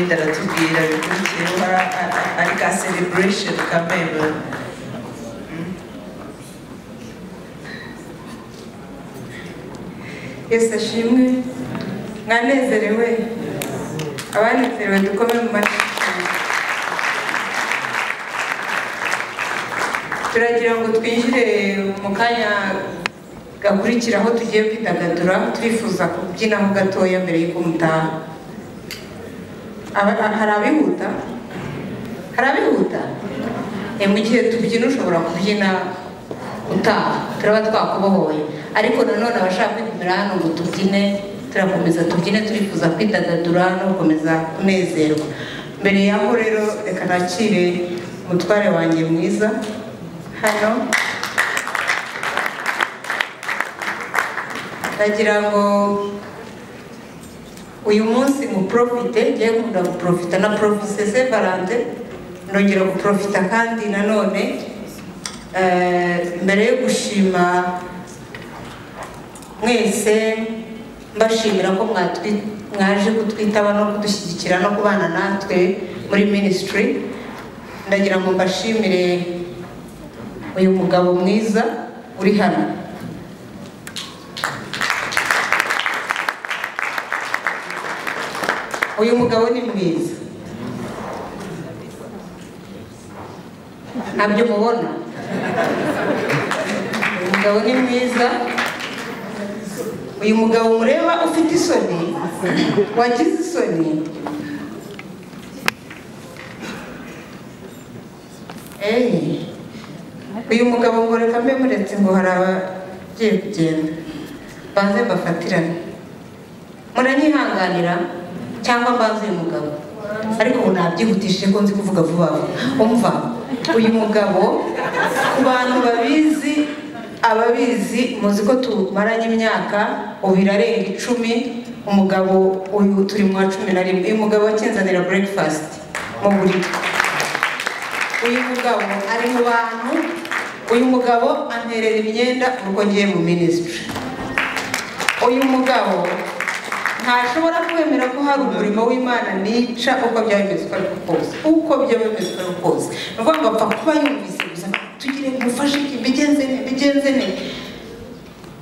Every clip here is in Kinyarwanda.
ndaratubwira bikurikiyeho ari ka celebration kameme yesu ashimwe mwanezerewe abanezerewe dukome mu mashyi turagira ngo twinjire mu kanya gakurikira aho tugiye kwidagadura twifuza kubyinaho gatoya mbere y'uko mutaha Aba- a- hari abihuta hari abihuta Eh, mu gihe tubyina ushobora kubyina utaha turaba twakubohoye ariko nanone abashaka kwigumira hano ngo tubyine turakomeza tubyine turifuza kwidagadura no gukomeza kunezerwa mbere yaho rero reka nakire umutware wanjye mwiza hano ndagira ngo uyu munsi muprofite njye nkunda guprofita na profise sevarante ndongera guprofita kandi nanone eh, mbere yo gushima mwese mbashimira ko mwatwi- mwaje kutwitaba no kudushyigikira no kubana natwe muri minisitiri ndagira ngo mbashimire uyu mugabo mwiza uri hano uyu mugabo ni mwiza ntabyo mubona uyu mugabo ni mwiza uyu mugabo mureba ufite isoni wagize isoni Eh, uyu mugabo ngo reka mbe muretse ngo hari abagiye kugenda banze mbafatirane muranyihanganira cyangwa mbanze uyu mugabo ariko ubu nabyihutishije ko nzi kuvuga vuba vuba umva uyu mugabo ku bantu babizi ababizi muzi ko tumaranye imyaka ubu irarenga icumi umugabo uyu turi mu wa cumi na rimwe uyu mugabo wakinzanira burekifasiti mu buriri uyu mugabo ari mu bantu uyu mugabo anterera imyenda uko ngiye mu minisitiri uyu mugabo ntashobora kwemera ko hari umurimo w'imana nica uko byaba bimeze uko ariko kose uko byaba bimeze uko ariko kose ni ukuvuga ngo apfa kuba yumvise gusa tugire mufashe iki mbigenze ne mbigenze ne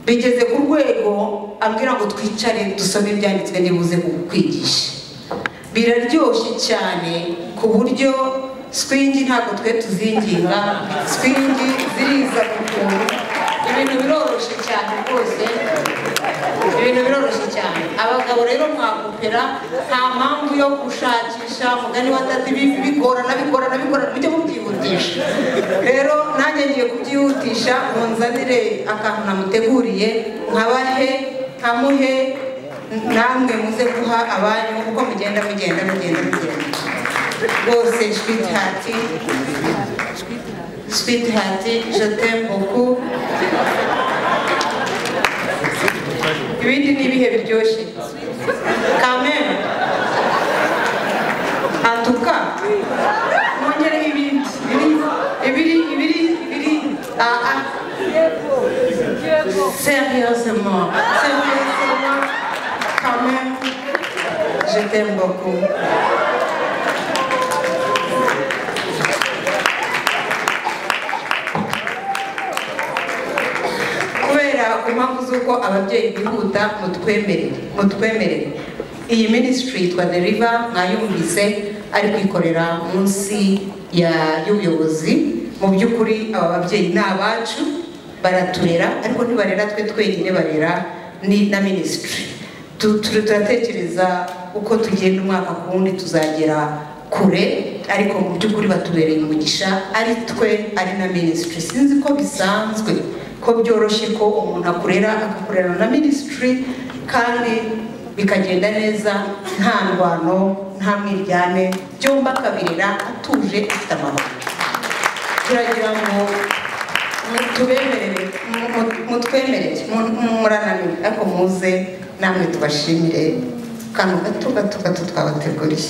bigeze ku rwego ambwira ngo twicare dusome ibyanditswe nibuze kukwigisha biraryoshye cyane ku buryo swingi ntabwo twe tuzinginga swingi ziriza ku kuntu ibintu biroroshye cyane rwose ibintu biroroshye cyane abagabo rero mwakopera nta mpamvu yo gushakisha mugani wa tati bi- bigorana bigorana bigorana mujye mubyihutisha rero nanjye ngiye kubyihutisha munzanire akantu namuteguriye nkabahe nkamuhe namwe muze guha abanyu uko mugenda mugenda mugenda mugenda rwose shwitihati shwitihati jotembuku ibindi ni ibihe biryoshye kameme antuka mwongereho ibindi ibiri ibiri ibiri ibiri aa sérieusement sérieusement kameme je t'aime beaucoup kubera impamvu z'uko ababyeyi bihuta mutwemerere mutwemerere iyi minisitiri yitwa deriva mwayumvise ari kwikorera munsi ya- y'ubuyobozi mu by'ukuri aba babyeyi ni abacu baraturera ariko ntibarera twe twenyine barera ni- na minisitiri Tu- tu- turatekereza uko tugenda umwaka ku wundi tuzagera kure ariko mu by'ukuri batubereye umugisha ari twe ari na minisitiri sinzi ko bisanzwe ko byoroshye ko umuntu akorera agakorera na minisitiri kandi bikagenda neza nta ndwano nta mwiryane byombi akabirera atuje afite amahoro turagira ngo tubemerere mutwemerere murananiwe ariko muze namwe tubashimire akantu gato gato gato twabateguriye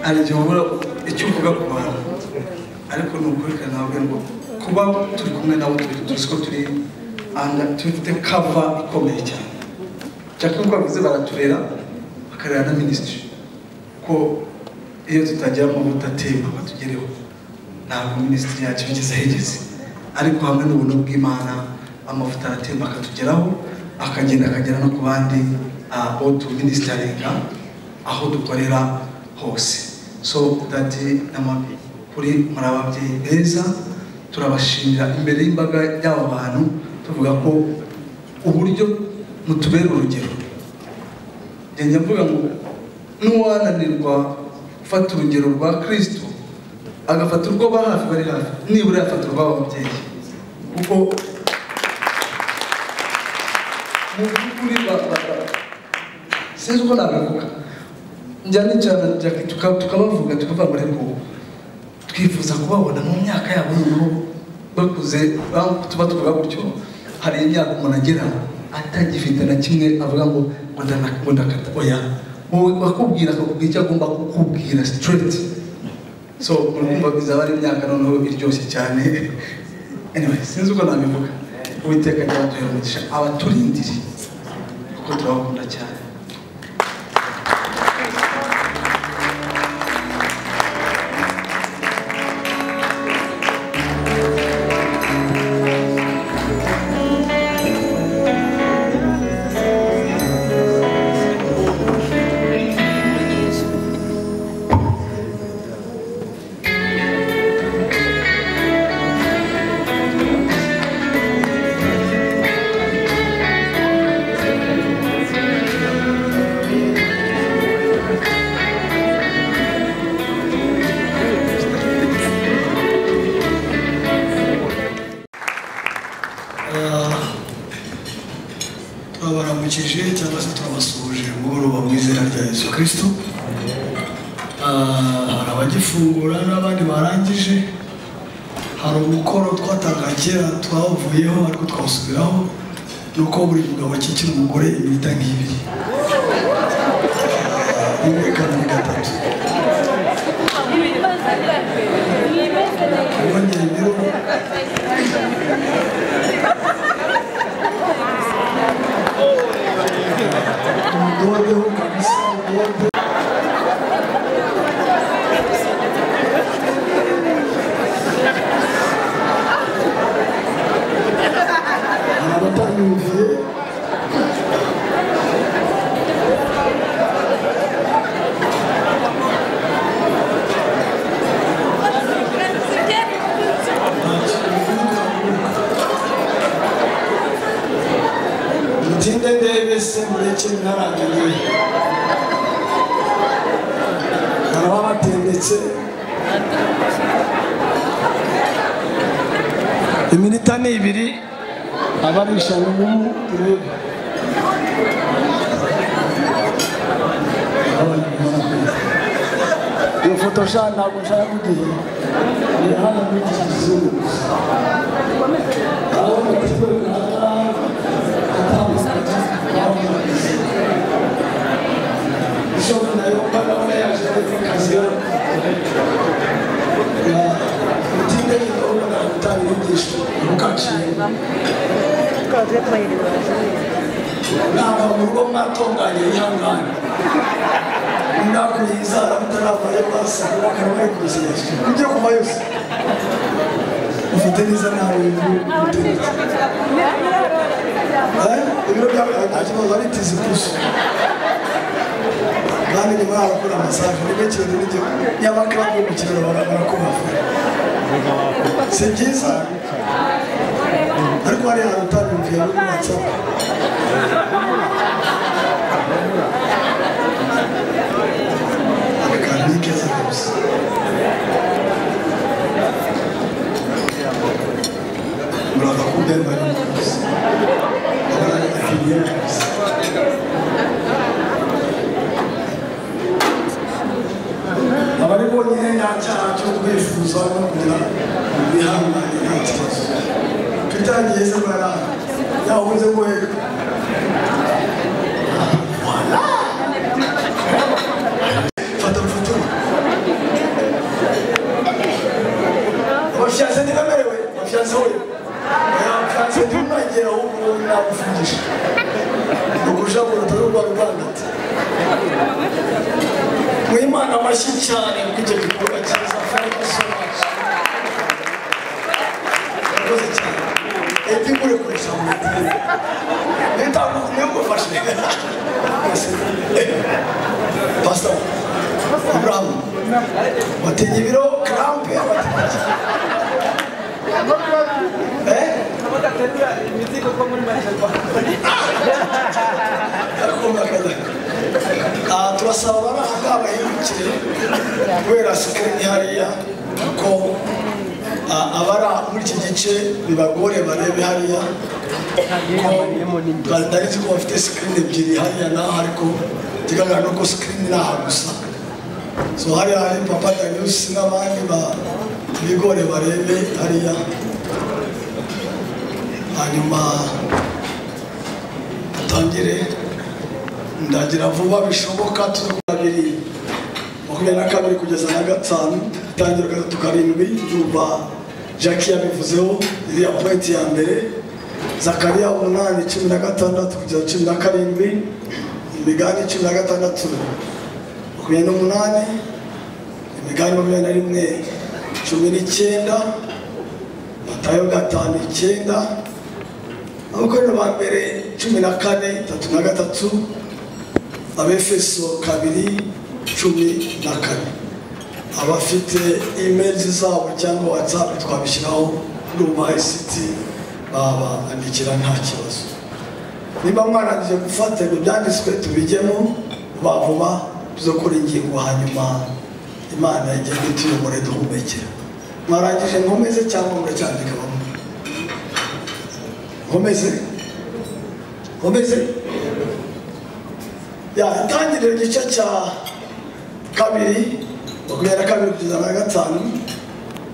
hari igihe ubura icyo uvuga ku bantu ariko ni ukuri kandi ntabwo ngo kuba turi kumwe nabo turi tuzi ko turi anda tufite kava ikomeye cyane cyane nk'uko bavuze baraturera bakarera na minisitiri ko iyo tutagira amavuta atemba batugereho ntabwo minisitiri yacu igeze ahegeze ariko hamwe n'ubuntu bw'imana amavuta aratemba akatugeraho akagenda akagera no ku bandi ah, bo tuminisitaringa aho dukorera hose so dati n'amabi kuri muri ababyeyi beza turabashimira imbere y'imbaga y'aba bantu tuvuga ko uburyo mutubera urugero njya mvuga ngo n'uwananirwa gufata urugero rwa kirisito agafata urwo ba hafi bari hafi nibura yafata urw'aba babyeyi kuko mu by'ukuri ba- ba- ba- sinzi uko nabivuga njya nicara njya- tuka- tukabavuga tukavuga muri ngo twifuza kubabona mu myaka yabo y'ubu bakuze ba- tuba tuvuga gutyo hari imyaka umuntu agera atagifite na kimwe avuga ngo ngo ndana- ngo ndakata oya wowe bakubwira akakubwira icyo agomba kukubwira straight so urumva bizaba ari imyaka noneho iryoshye cyane anyway sinzi uko nabivuga uwiteka ryaduhera umugisha abaturindiri kuko turabakunda cyane turabaramukije cyangwa se turabasuhuje mugoroba mu izina rya yesu kirisito Ah, hari abagifungura n'abandi barangije hari umukoro twatangaga kera twawuvuyeho ariko twawusubiraho ni uko buri mugabo akikira umugore iminota nk'ibiri Ah, rimwe kabiri gatatu wongeye rero umudodeho kabisa udode hari abatanyumviye nta kintu bibuka kuko mutinde ndebe se mureke ntarangiriye baraba batendetse iminota ni ibiri abarishana umumu turebe iyo foto sha ntabwo nshaka kugira ni hano muri iki kizungu urabona ko ntabwo mu rugo mwatunganye yihangane mwakuye izara mutaravayo basanga akaba bari kuziyesu ujye kuva yose ufite neza nawe mutegeke ibiro byawe nta kibazo ari tizi gusa kandi nyuma yaho bakora amasaje ni gake rero n'igihe nyamara yo gukinira barakubafa si byiza ariko hariya hantu utabimviye muri whatsapp akantu ni keza kabisa murava kubemba ni kabisa abari bonyine nta cyaha cyo kwifuza no kugira bihangane nta kibazo tutangiye se bara yahunze ngo amashyi cyane kuko icyo gikorwa cyiza thank you so much murakoze cyane eti nkure kuresha mu mitende leta niyo ngufashe rwose pasita aburahamu watinye ibiro karampe abatinye eh Ah, turasaba bari aha ngaha bahindukire kubera sikirini hariya ko ah, abara muri iki gice bibagore barebe hariya ko batari nzi ko bafite sikirini ebyiri hariya n'aha ariko ikigaragara ni uko sikirini ni aha gusa so hariya hari papa danius n'abandi ba- bigore barebe hariya hanyuma dutangire ndagira vuba bishoboka tuze ku babiri makumyabiri na kabiri kugeza na gatanu itangira gatatu karindwi yumva jackie yabivuzeho iriya pointi ya mbere zakariya umunani cumi na gatandatu kugeza cumi na karindwi imigani cumi na gatandatu makumyabiri n'umunani imigani makumyabiri na rimwe cumi n'icyenda matayo gatanu icyenda abakorera ba mbere cumi na kane tatu na gatatu abefeso kabiri cumi na kane abafite imeri zabo cyangwa watsapu twabishyiraho kuri ubu ayisiti babandikira nta kibazo niba mwarangije gufata ibyo byanditswe tubijyemo vuba vuba zo kuri ingingo hanyuma imana igenda ituyobore duhumekera mwarangije nkomeze cyangwa muracyandika bamwe nkomeze nkomeze yatangirira igice cya kabiri makumyabiri na kabiri kugeza na gatanu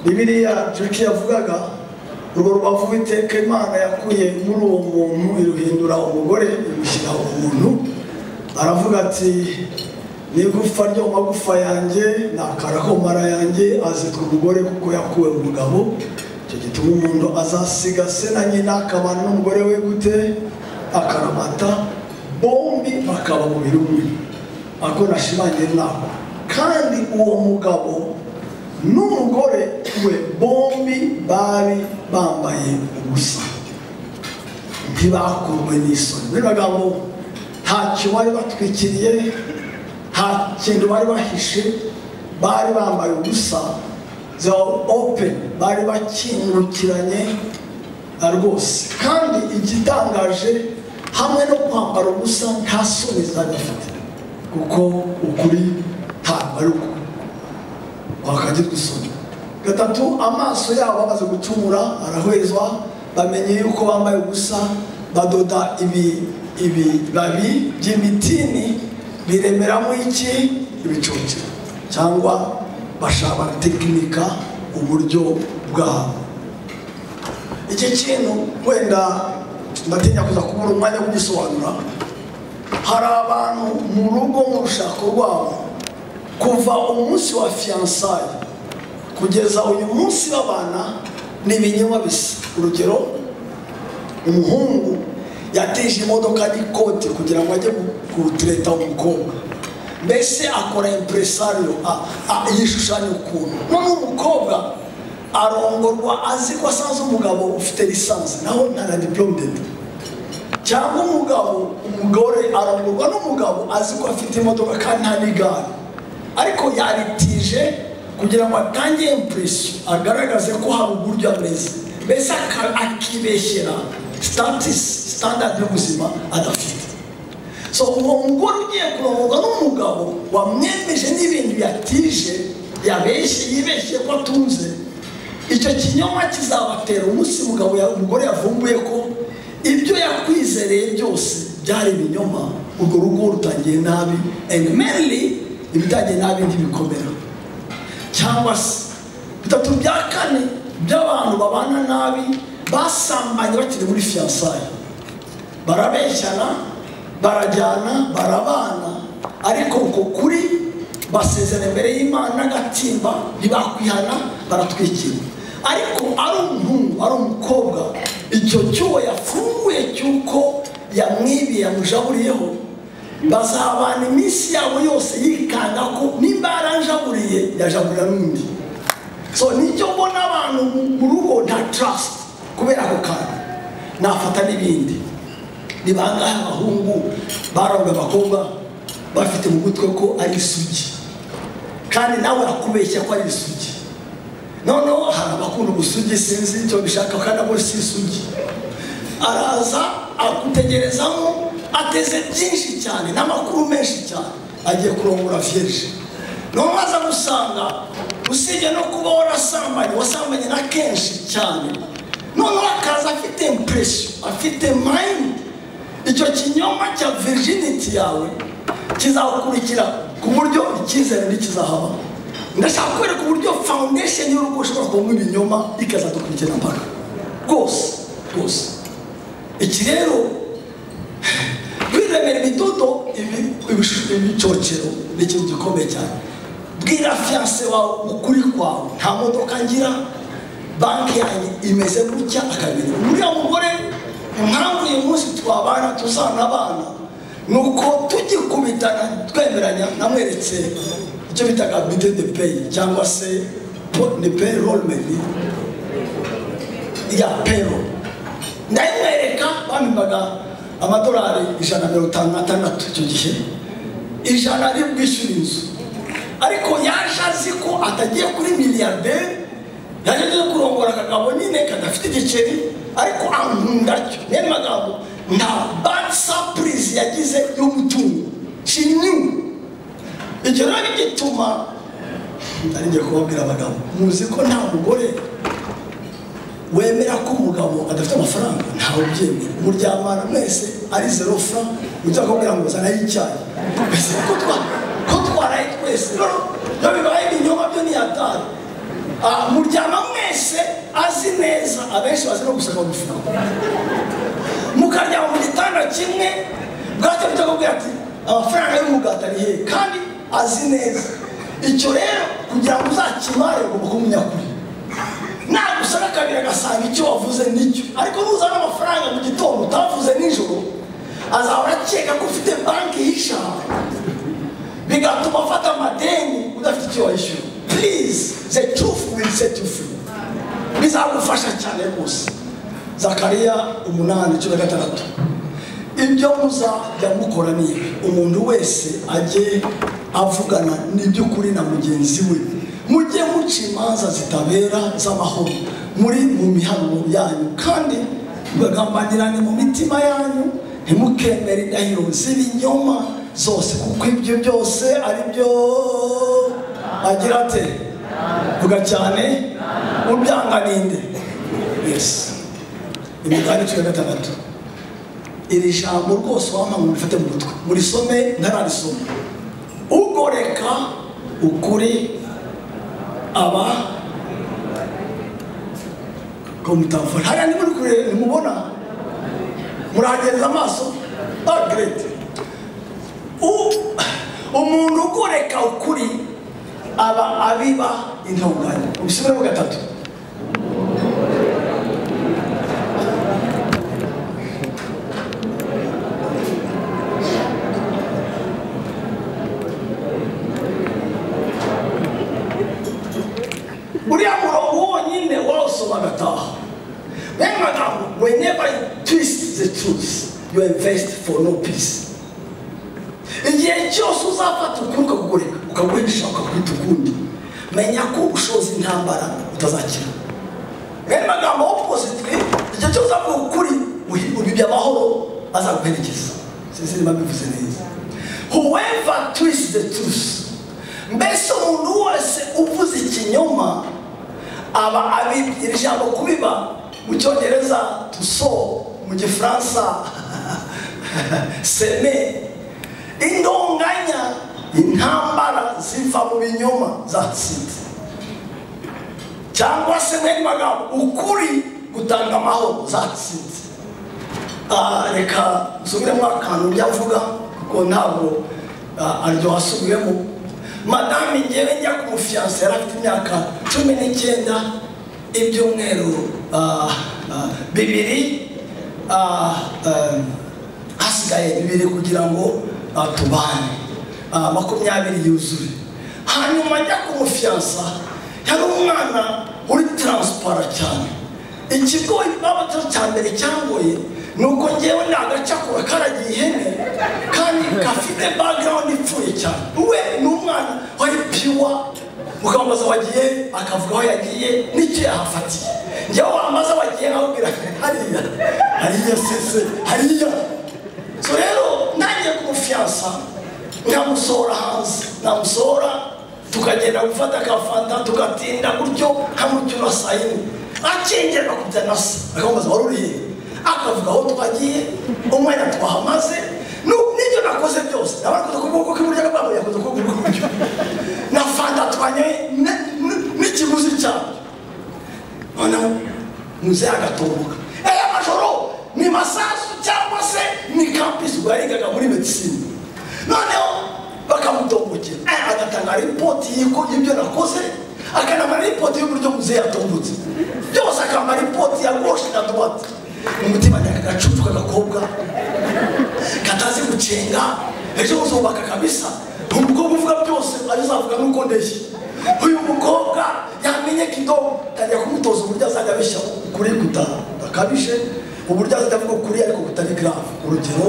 ni biriya jeki yavugaga urwo rubavu iteka imana yakuye muri uwo muntu iruhindura umugore imushyira umuntu aravuga ati n'igufwa ryo mu magufa yanjye ni akara ko mu mara yanjye azitwa umugore kuko yakuwe mu mugabo icyo gituma umuntu azasiga se na nyina akabana n'umugore we gute akaramata bombi bakaba umubiri umwe ako nashimangiye nako kandi uwo mugabo n'umugore we bombi bari bambaye ubusa ntibakurwe n'isoni muri magambo nta cyo bari batwikiriye nta kintu bari bahishe bari bambaye ubusa za open bari bakingukiranye na rwose kandi igitangaje hamwe no kwambara ubusa nta soni zari bafite kuko ukuri ntabwo ari ukuri wakagirwa isoni gatatu amaso yabo bamaze gucumura arahwezwa bamenye yuko bambaye ubusa badoda ibi ibibabi by'imitini biremeramo iki ibicukiro cyangwa bashaka tekinika uburyo bwabo iki kintu wenda ndatinya kuza kubura umwanya wo kugisobanura hari abantu mu rugo mu rushako rwabo kuva umunsi wa fiyansaye kugeza uyu munsi w'abana ni ibinyoma bisa urugero umuhungu yatije imodoka n'ikoti kugira ngo ajye gutereta umukobwa mbese akora impresariyo yishushanya ukuntu noneho umukobwa arongorwa azi ko asanze umugabo ufite lisansi naho ntara diporomede cyangwa umugabo umugore arongorwa n'umugabo azi ko afite imodoka kandi nta n'igare ariko yaritije kugira ngo atange impression agaragaze ko hari uburyo ameze mbese aka- akibeshyera statisi sitandadi y'ubuzima adafite so uwo mugore ugiye kurongorwa n'umugabo wamwemeje n'ibintu yatije yabeshye yibeshye ko atunze icyo kinyoma kizabatera umunsi umugabo ya- umugore yavumbuye ko ibyo yakwizereye byose byari ibinyoma urwo rugo rutangiye nabi and mainly ibitangiye nabi ntibikomera cyangwa se bitatu bya kane by'abantu babana nabi basambanye bakiri muri fiyansaye barabeshyana barajyana barabana ariko uko kuri basezera imbere y'imana n'agatimba ntibakwihana baratwikira ariko ari umuhungu ari umukobwa icyo cyuho yafunguye cy'uko yamwibiye yamujaburiyeho bazabana iminsi yabo yose yikanga ko nimba yaranjaburiye yajabura n'undi so nicyo mbona abantu mu rugo nta trust kubera ako kantu nafata n'ibindi ni bangahe abahungu baronga abakobwa bafite mu gutwe ko ari isugi kandi nawe akubeshya ko ari isugi noneho hari abakunda ubusugi sinzi icyo bishaka kandi abo si isugi araza agutegerezamo ateze byinshi cyane n'amakuru menshi cyane agiye kurongora vierge noneho aza gusanga usibye no kuba warasambanye wasambanye na kenshi cyane noneho akaza afite impression afite mind icyo kinyoma cya virginity yawe kizakurikira ku buryo icyizere ntikizahaba ndashaka kwereka uburyo foundation y'urugo ushobora kuvamo ibinyoma ikazadukurikira mpaka rwose rwose iki rero kwiremera imidodo ibi- ibish- ibicocero ni ikintu gikomeye cyane bwira fiyanse wawe ukuri kwawe nta modoka ngira banki yanjye imeze gutya akabiri uriya mugore impamvu uyu munsi twabana tuzanabana ni uko tugikubitana twemeranya namweretse icyo bitaga bide de peyi cyangwa se po- ni peyi rolemeni ya pero ndayimwereka bambibaga amadolari ijana na mirongo itanu n'atandatu icyo gihe ijana ari bwishyura inzu ariko yaje azi ko atagiye kuri miliyarderi yaje agiye kurongora akagabo nyine kadafite igiceri ariko ankunda cyo niyo magambo nta bad surprise yagize y'umutungo she knew ibyo rero bituma ari ngiye kubabwira abagabo muzi ko nta mugore wemera ko umugabo adafite amafaranga ntawe ubyemera muryamana mwese ari zero fra ujya kubwira ngo zanayo icyayi mbese ko twa- ko twaraye twese rero iyo bibaye ibinyoma byo ntiyatari muryama mwese azi neza abenshi bazi no guseka amafaranga mukaryama mu gitanda kimwe bwacyo bujya kubwira ati amafaranga y'umugati ari hehe kandi azi neza icyo rero kugira ngo uzakimare ugomba kumunyakuri nagusaba kabiri agasanga icyo wavuze nicyo ariko nuzana amafaranga mu gitondo utavuze nijoro azahora akeka ko ufite banki y'ishamba bigatuma afata amadeni udafite icyo wayishyura please the truth will set you free bizagufasha cyane rwose zakariya umunani cumi na gatandatu ibyo muzajya mukora ni ibi umuntu wese ajye avugana n'iby'ukuri na mugenzi we mujye muca imanza zitabera z'amahoro muri mu mihanuro yanyu kandi mugagambanirane mu mitima yanyu ntimukemere indahiro z'ibinyoma zose kuko ibyo byose ari byo agira ate vuga cyane ubyanga ninde yesi imigani cumi na gatandatu iri jambo rwose wampa bifate mu mutwe murisome ntararisoma ugoreka ukuri aba komutamfora hariya nimuri kure nimubona murahagenza amaso agrete umuntu ugoreka ukuri aba abiba intungane ubisubiremo gatatu uriya murongo wonyine wawusoma agataha rero magambo whenever you twist the truth you invest for no peace igihe cyose uzafata ukuri ukakugoreka ukaguhisha ukakwita ukundi menya ko ushoza intambara utazakira rero magambo opposite igihe cyose uzavuga ukuri uhi- ubibye amahoro azaguherekeza sinzi niba mbivuze neza whoever twists the truth mbese umuntu wese uvuze ikinyoma aba abibye iri jambo kubiba mu cyongereza tuso mu gifaransa seme indonganya intambara ziva mu binyoma zatsinze cyangwa se mwene magambo ukuri gutanga amahoro zatsinze Ah, reka nsubiremo akantu njya mvuga kuko ntabwo ah, aryoha asubiyemo madame ngewe njya ku mufiyanse yari afite imyaka cumi n'icyenda ibyumweru ah, ah, bibiri ah, eh, hasigaye bibiri kugira ngo tubane Ah, makumyabiri yuzuye hanyuma ajya ku mufiyansa yari umwana uri taransipara cyane ikigoyi babaga cya mbere cyangoye ni uko ngewe ni agacakura karagiye ihene kandi gafite bagirawundi ipfuye cyane we ni umwana wari piwa ukamubaza wagiye akavuga aho yagiye n'icyo yahafatiye ngewe wamaze wagiye nkabwira hariya hariya sese hariya so rero ntangiye kumufyasa nkamusohora hanze namusohora tukagenda gufata akafanta tugatinda gutyo nkamutyo na saa yine akengera akubita na se akamubaza wari uriye akavuga aho twagiye umwanya twahamaze nu- n'ibyo nakoze byose nabakoze ku kuboko k'iburyo n'abamwe yakoze ku kuboko k'iburyo na fanta twanyoye ne- ne- n'ikiguzi cyabyo noneho muzehe agatumbuka aya majoro ni masasu cyangwa se ni kampisi ubwo yigaga muri medisine noneho bakamutombokera aya agatanga ripoti y'uko ibyo nakoze akanamara ripoti y'uburyo muzehe yatombotse byose akamara ripoti ya goshe na duwate umutima nyakagacucu k'agakobwa katazi gucenga ejo uzubaka kabisa umukobwa uvuga byose azavuga nuko ndeshye uyu mukobwa yamenye kidogo tajya kumutoza uburyo azajya abeshya kuri gutaha akabije uburyo azajya avuga kuri ariko butari grave urugero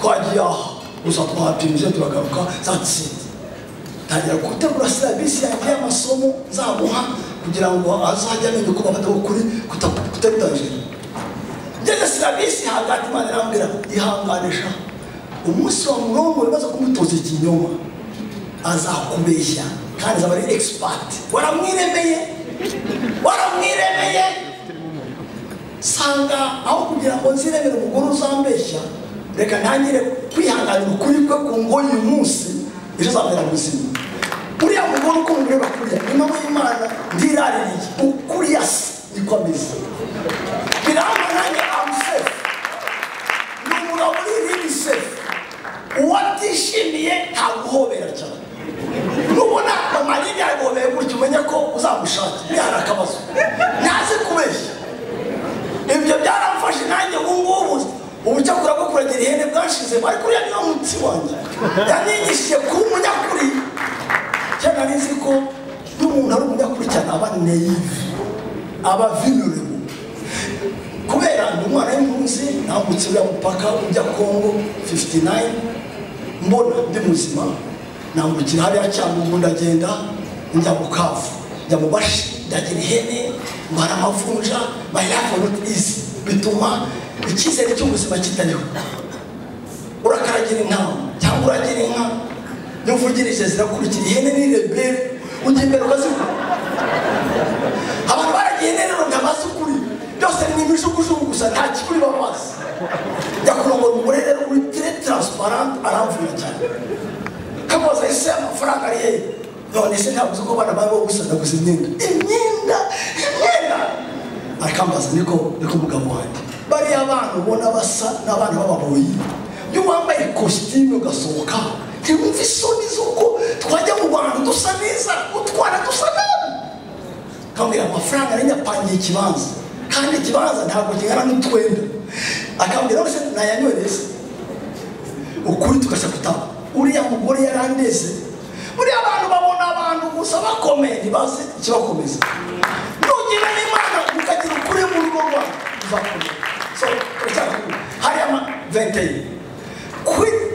twagiye aha gusa twapimije turagaruka zatsinze tangira gutegura serivisi yanjye y'amasomo nzamuha kugira ngo azajya amenya uko bafata ukuri kutabitangije ngeze serivisi hagati imana irambwira ihanganisha umunsi wa murongo bibaza kumutoza ikinyoma azakubeshya kandi azaba ari egisipati waramwiremeye waramwiremeye sanga aho kugira ngo nziremere umugore uzambeshya reka ntangire kwihanganira ukuri kwe ku ngoyi uyu munsi ejo azamera muzima uriya mugore uko mureba kuriya ni mama y'imana ndiraririye ukuriya se niko ameze biramba nanjye amusefu ni umugabo uri irindi sefu uwatishimiye ntaguhobera cyane nubona amanini yagobeye gutya umenye ko uzamushaka bihari akabazo ntazi kubeshya ibyo byaramfashe nanjye ubu ngubu ubucyakura bwo kuragira ihene bwashize ariko uriya niwo munsi wanjye yanigishije kuba umunyakuri cyane nari nzi ko iyo umuntu ari umunyakuri cyane aba neyive aba vinurebo kubera ndi umwana w'impunzi nambutse uriya mupaka ujya kongo 59 mbona ndi muzima nambukira hariya cyangugu ndagenda njya mu kavu njya mu bashi ndagira ihene mbara amavunja my life was not easy bituma icyizere cy'ubuzima kitariho urakaragira inka cyangwa uragira inka n'uvugirije zirakurikira ihene ni rebere ujya imbere ukazivuga abantu baragiye neza ntabazi ukuri byose ni imijugujugu gusa nta kikuri bamazi njya kurongora umugore rero uri tire taransiparante aramvuye cyane kamubaza ese amafaranga ari hehe none se ntabwo uzi ko abana baba gusanaguza imyenda imyenda imyenda arakambaza niko niko umugabo wanjye bariya abana ubona basa n'abana b'ababoyi iyo wambaye ikositimu ugasohoka ntiwumve isoni z'uko twajya mu bantu dusa neza utwana dusa nabi akambwira amafaranga nari nyapangiye ikibanza kandi ikibanza ntabwo kingana n'utwenda akambwira rwose nayanyoreze ukuri tugasha kutaba uriya mugore yari andeze buriya abantu babona abantu gusa bakomeye ntibazi ikibakomeza nugira n'imana mukagira ukuri mu rugo rwawe uzakomera so uracyakubwira hariya ama venteye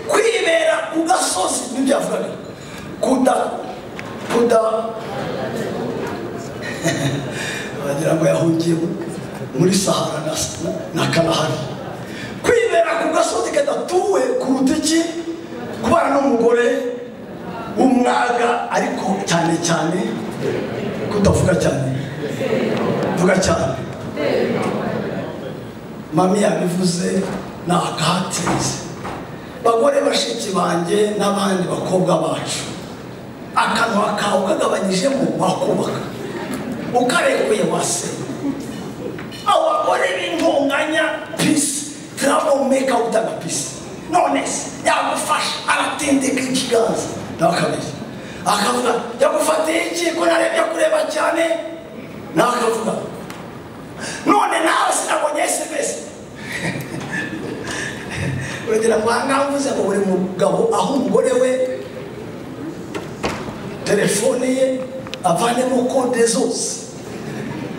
kwibera ku gasozi nibyo yavugaga kuda kuda wagira ngo yahungiye mu- muri sahara na, na kalahari kwibera ku gasozi kadatuwe kuruta iki kubana n'umugore w'umwaga ariko cyane cyane kudavuga cyane vuga cyane mami yabivuze ni akahatize bagore bashiki banjye n'abandi bakobwa bacu akanwa kawe kagabanyijemo wakubaka ukarekuye wasenye abagore b'intunganya pisi turabona umeka utaga pisi none se yagufasha aratendeka ikiganza nawe akabeshya akavuga yagufatiye iki ko narebye kureba cyane nawe akavuga none nawe sinabonye esemesi uragera kwa ngaha mvuze ngo buri mugabo aho umugore we telefone ye avanemo kode zose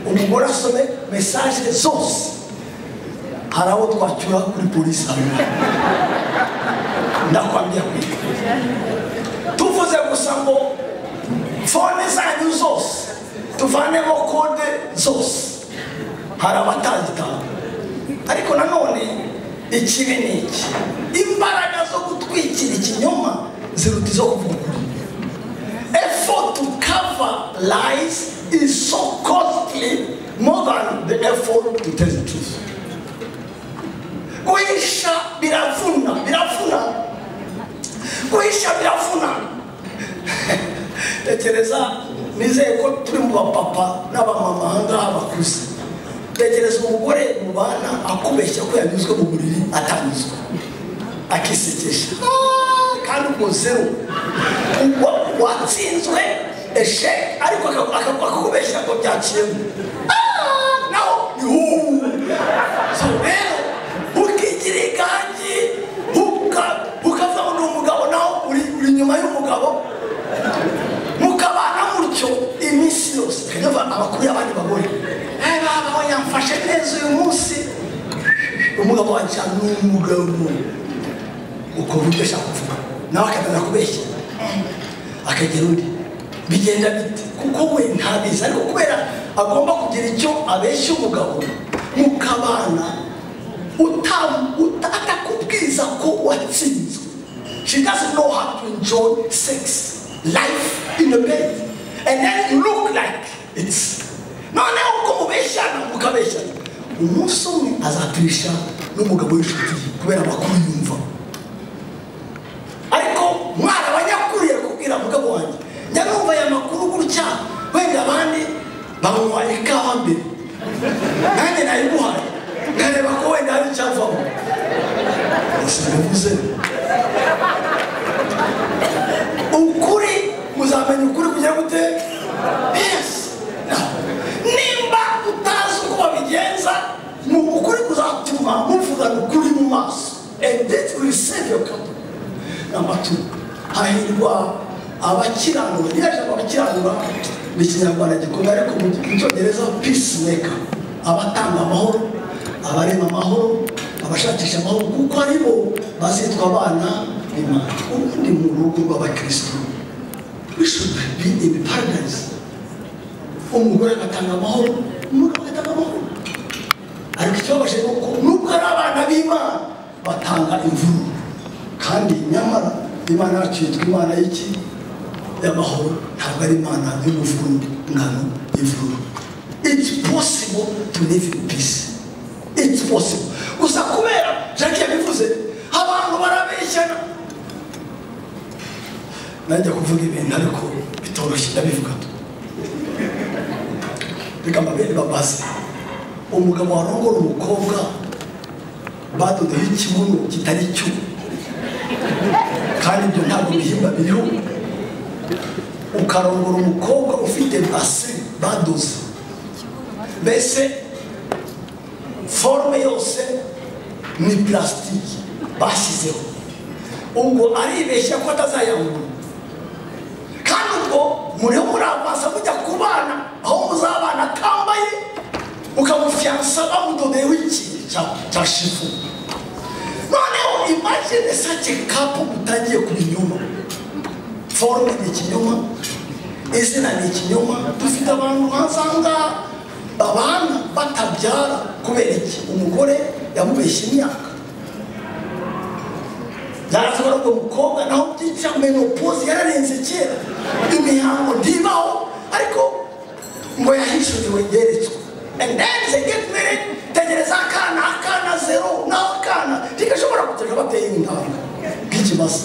umugore asome mesaje zose hari abo twacyura kuri polisi hano ndakwambia kwiga tuvuze gusa ngo fone zanyu zose tuvanemo kode zose hari abatazitanga ariko nanone ikibi ni iki imbaraga zo gutwikira ikinyoma ziruta izo kuvugurura effort to cover lies is so costly more than the effort to tell the truth guhisha biravuna biravuna guhisha biravuna tekereza nizeye ko turi mu bapapa n'abamama ahangaha bakuze tekereza umugore mu bana akubeshya ko yanyuzwe mu buriri atanyuzwe akisekesha Ah, kandi umuzeru Wa- watsinzwe esheke ariko aka- aka- akakubeshya ngo byakiyemo Ah, naho yuhu so rero ukigira ikangi uka- ukavuga ngo ni umugabo naho uri uri inyuma y'umugabo mukabana mutyo iminsi yose hanyuma abakuru y'abandi bagore "Eh, baba we yamfashe neza uyu munsi umugabo wanjye cyane ni umugabo uko buryo ashaka kuvuga nawe akatangira kubeshya akagera undi bigenda bite kuko we ntabizi ariko kubera agomba kugira icyo abeshya umugabo mukabana uta- uta- atakubwiza ko watsinzwe she doesn't know how to enjoy sex life in the bed and then you look like it's noneho uko mubeshyana mukabeshyana umunsi umwe azaturisha n'umugabo w'inshuti ye kubera amakuru yumva ariko mwana wa nyakuri yakubwira mugabo wanjye nyanumva aya makuru gutya wenda abandi banywa ikawa mbere nanjye nayiguhaye nkareba ko wenda hari icyavamo gusa bivuze ukuri muzamenya ukuri kugira gute yes Now, nimba utazi uko babigenza ni ukuri kuzatuma muvugana ukuri mu maso and that will save your company namba tu hahirwa abakiranura iriya jambo abakiranura ni ikinyarwanda gikomeye ariko mu mu cyongereza peacemaker abatanga amahoro abarema amahoro abashakisha amahoro kuko ari bo bazitwa abana b'imana ubundi mu rugo rw'abakirisitu we should be in paradise umugore agatanga amahoro umugabo agatanga amahoro ariko ikibabaje ni uko nubwo ari abana b'imana batanga imvururu kandi nyamara imana yacu yitwa imana y'iki y'amahoro ntabwo ari imana y'umuvurungano y'imvururu it's possible to live in peace it's possible gusa kubera jacques yabivuze abantu barabeshyana najya kuvuga ibintu ariko bitoroshye ndabivuga tu reka mbabere babaze umugabo warongora umukobwa badodeho ikibuno kitari cyo kandi ibyo ntabwo bihimba biriho ukarongora umukobwa ufite base badoze mbese forume yose ni purasitike bashyizeho ubwo aribeshya ko atazayabona kandi ubwo muriho murabanza mujya ku bana aho muzabana atambaye ukamufyansa bamudodeyeho ikintu cya- cya shifu noneho imagine such a couple mutangiye ku binyoma forume ni ikinyoma izina ni ikinyoma dufite abantu basanga babana batabyara kubera iki umugore yamubeshye imyaka yaravuga ngo umukobwa naho byica menopoze yararenze kera imihango ntibaho ariko ngo yahishuriwe yeretswe and then they get married tegereza akana akana zero naho akana ntigashobora kuterwa bateye intanga bw'ikimasa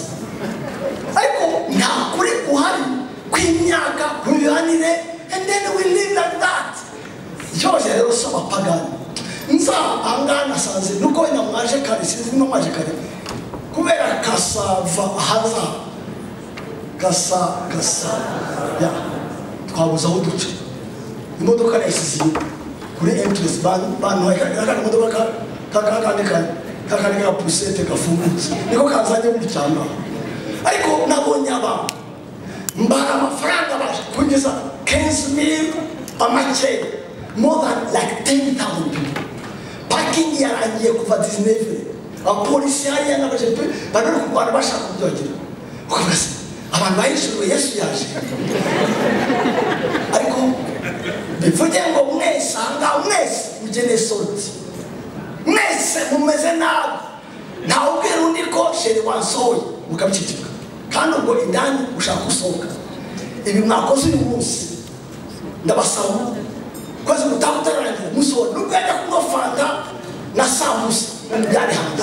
ariko nta kuri guhari kw'imyaka ku mibanire and then we live like that cyose rero si abapagani nza ahangaha nasanze nuko wenda mwaje kare sinzi no mwaje kare kubera kasava haza gasa gasa ya twabuze aho duca imodoka yahise iziba kuri entrance bantu bantu hari kandi imodoka kakandi kare kakandi ka pusete gafungutse niko kazanye mu cyangwa ariko nabonye abantu mbaha amafaranga baje kugeza kenshi mil amake more than like ten thousand people pakingi yarangiye kuva 19 abapolisi hari yanabaje pe bari bari kurwana bashaka kubyongera kubaza abantu bahishuwe yesu yaje ariko bivuge ngo mwese ahangaha mwese mukeneye soroti mwese mumeze nabi ntawe ubwira undi ko shere wansohoye mukabiceceka kandi ubwo indani ushaka gusohoka ibi mwakoze uyu munsi ndabasaba kwezi mutaha utararangira musohora n'ubwenda kunywa fanta na sambusa byari hanze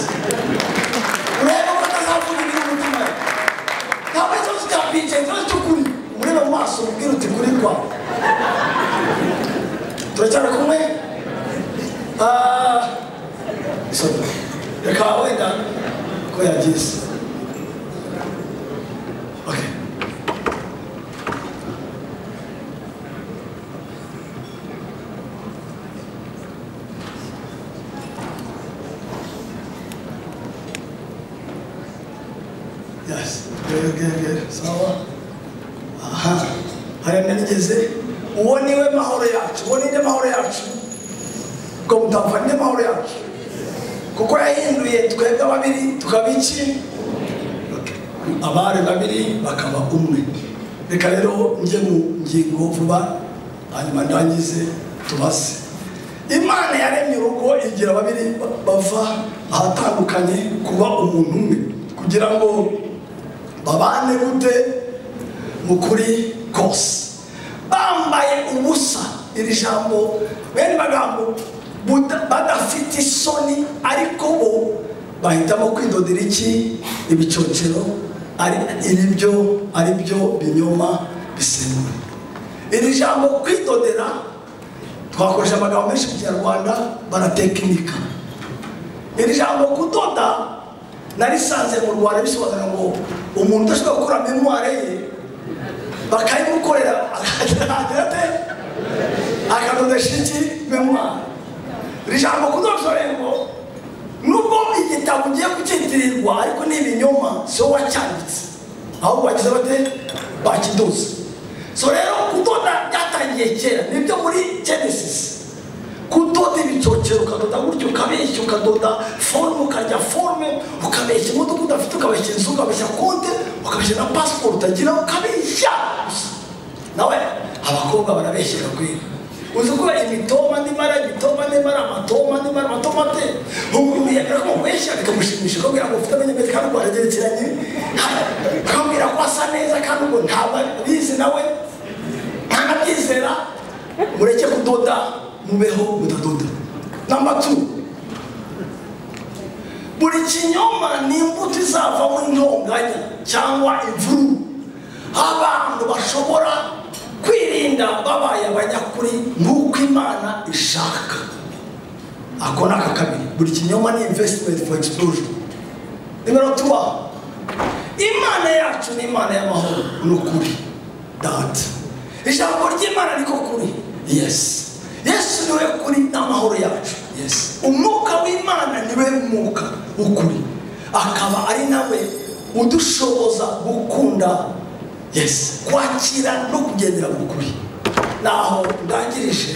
urebe ko atazavugira umutima we ntabwo ikibazo cya bije ikibazo cy'ukuri umurebe mu maso umubwire uti kuri kwawe turacyari kumwe Ah, sorry. reka wenda ko yagize Okay. Yes. Good, good, good. Sawa. Aha. Haya nigeze. Uwo niwe mahoro yacu. Uwo ni mahoro yacu. Ngo mutapfa ni mahoro yacu. Kuko yahinduye twebwe babiri tukaba iki? Abari babiri bakaba umwe. Reka rero njye mu ngingo vuba hanyuma ndangize tubaze. Imana yaremye urugo igira babiri bava ahatandukanye kuba umuntu umwe kugira ngo babane gute mu kuri kose bambaye ubusa iri jambo bene bagambo buda- badafite isoni ariko bo bahitamo kwidodera iki ibicocero ari iribyo ari byo binyoma bisembuye iri jambo kwidodera twakoresha amagambo menshi mu kinyarwanda baratekinika iri jambo kudoda narisanze mu rwanda bisobanura ngo umuntu udashobora gukora memware ye bakayimukorera akagira ate akadodesha iki memware iri jambo kudoda ngo nubwo igitabo ugiye kucyitirirwa ariko ni ibinyoma si wowe wacyanditse ahubwo bagize bate bakidoze so rero kudoda byatangiye kera nibyo muri genesis kudoda ibicocero ukadoda gutyo ukabeshya ukadoda forume ukarya forume ukabeshya imodoka udafite ukabeshya inzu ukabeshya konte ukabeshya na pasiporo utagira ukabeshya gusa nawe abakobwa barabeshyera kwera uzi ko imitoma n'imara imitoma n'imara amatoma n'imara amatoma ate umuntu yabwira ko mubeshya bikamushimisha akabwira ngo ufite amenyamete kandi ubwo aragerekeranye akabwira ko asa neza kandi ubwo ntabwo abizi nawe ntanabyizera mureke kudoda mubeho mudadoda namba tu buri kinyoma ni imbuto izavamo intonganya cyangwa imvururu abantu bashobora kwirinda babaye abanyakuri nk'uko imana ishaka ako ni aka kabiri buri kinyoma ni investment for explosion nimero tuba imana yacu ni imana y'amahoro n'ukuri data ijambo ry'imana niko kuri yesi yesu niwe kuri n'amahoro yacu yesi umwuka w'imana niwe mwuka w'ukuri akaba ari nawe udushoboza gukunda yesi kwakira no kugendera mu kuri naho ndangirije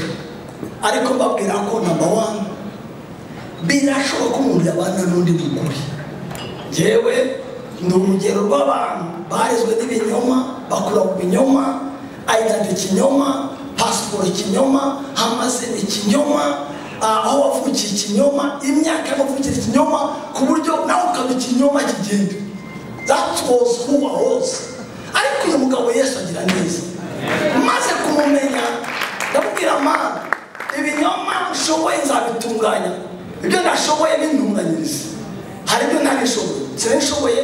ariko mbabwira ko namba wani birashoboka ko umuntu yabana n'undi mugore yewe ni urugero rw'abantu barezwe n'ibinyoma bakura mu binyoma ayidadi ikinyoma pasiporo ikinyoma amazina ikinyoma ah, aho wavukiye ikinyoma imyaka y'amavukire ikinyoma ku buryo nawe ukaba ikinyoma kigenda that was who I was ariko uyu mugabo yesu agira neza maze kumumenya ndamubwira mana ibinyoma nshoboye nzabitunganya ibyo ndashoboye bintunganyirize hari ibyo ntagishoboye sinari nshoboye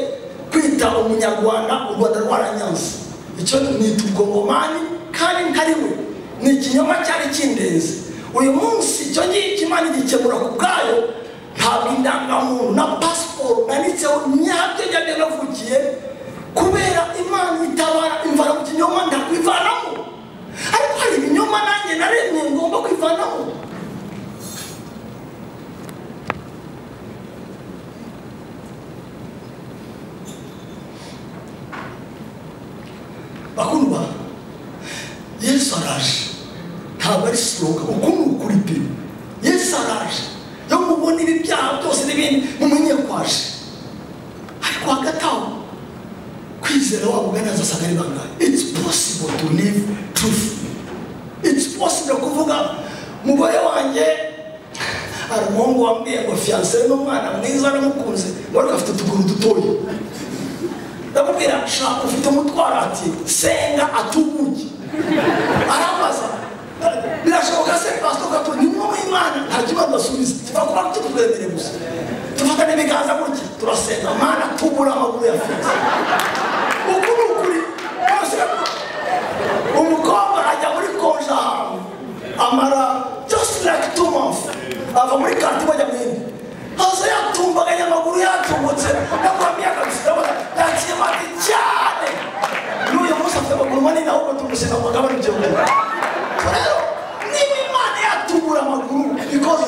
kwita umunyarwanda u rwanda rwaranyanze icyo nita ubwongomani kandi ntari we ni ikinyoma cyari kindenze uyu munsi icyo ngicyo imana igikemura ku bwayo ntabwo indangamuntu na pasiporo nanditseho nyabyo njyabyo navukiye kubera imana itabara imvana mu kinyoma ndakwivanamo ariko hari ibinyoma nanjye naremye ngomba kwivanamo bakundwa yesu araje ntabwo ari siroga uku ni ukuri pe yesu araje yo mubonera ibyaha byose n'ibindi mumenye ko aje ariko hagati aho kwizera wabo ugaragaza asanga ari bangahe it's possible to live truth it's possible kuvuga umugore wanjye hari umuhungu wambwiye ngo fiyanse n'umwana mwiza aramukunze ngo ariko afite utuguru dutoya ndamubwira shaka ufite umutwaro ati senga atubuge arambaza birashoboka se pastor gato ni mwe imana nta kibazo basubiza tuva kuba tukugendere gusa tufata n'ibiganza gutya turasenga mana tubura amaguru ya fiyanse uku ni ukuri rwose umukobwa ajya muri konje ahantu amara just like two months ava muri kati bajya mu yindi haza yatumbaganya amaguru yatumbutse nakwambye akamusirabona yaciye mati cyane n'uyu munsi afite amaguru manini ahubwo tumusiga ngo agabane ibyo rero niba imana yatubura amaguru ikoze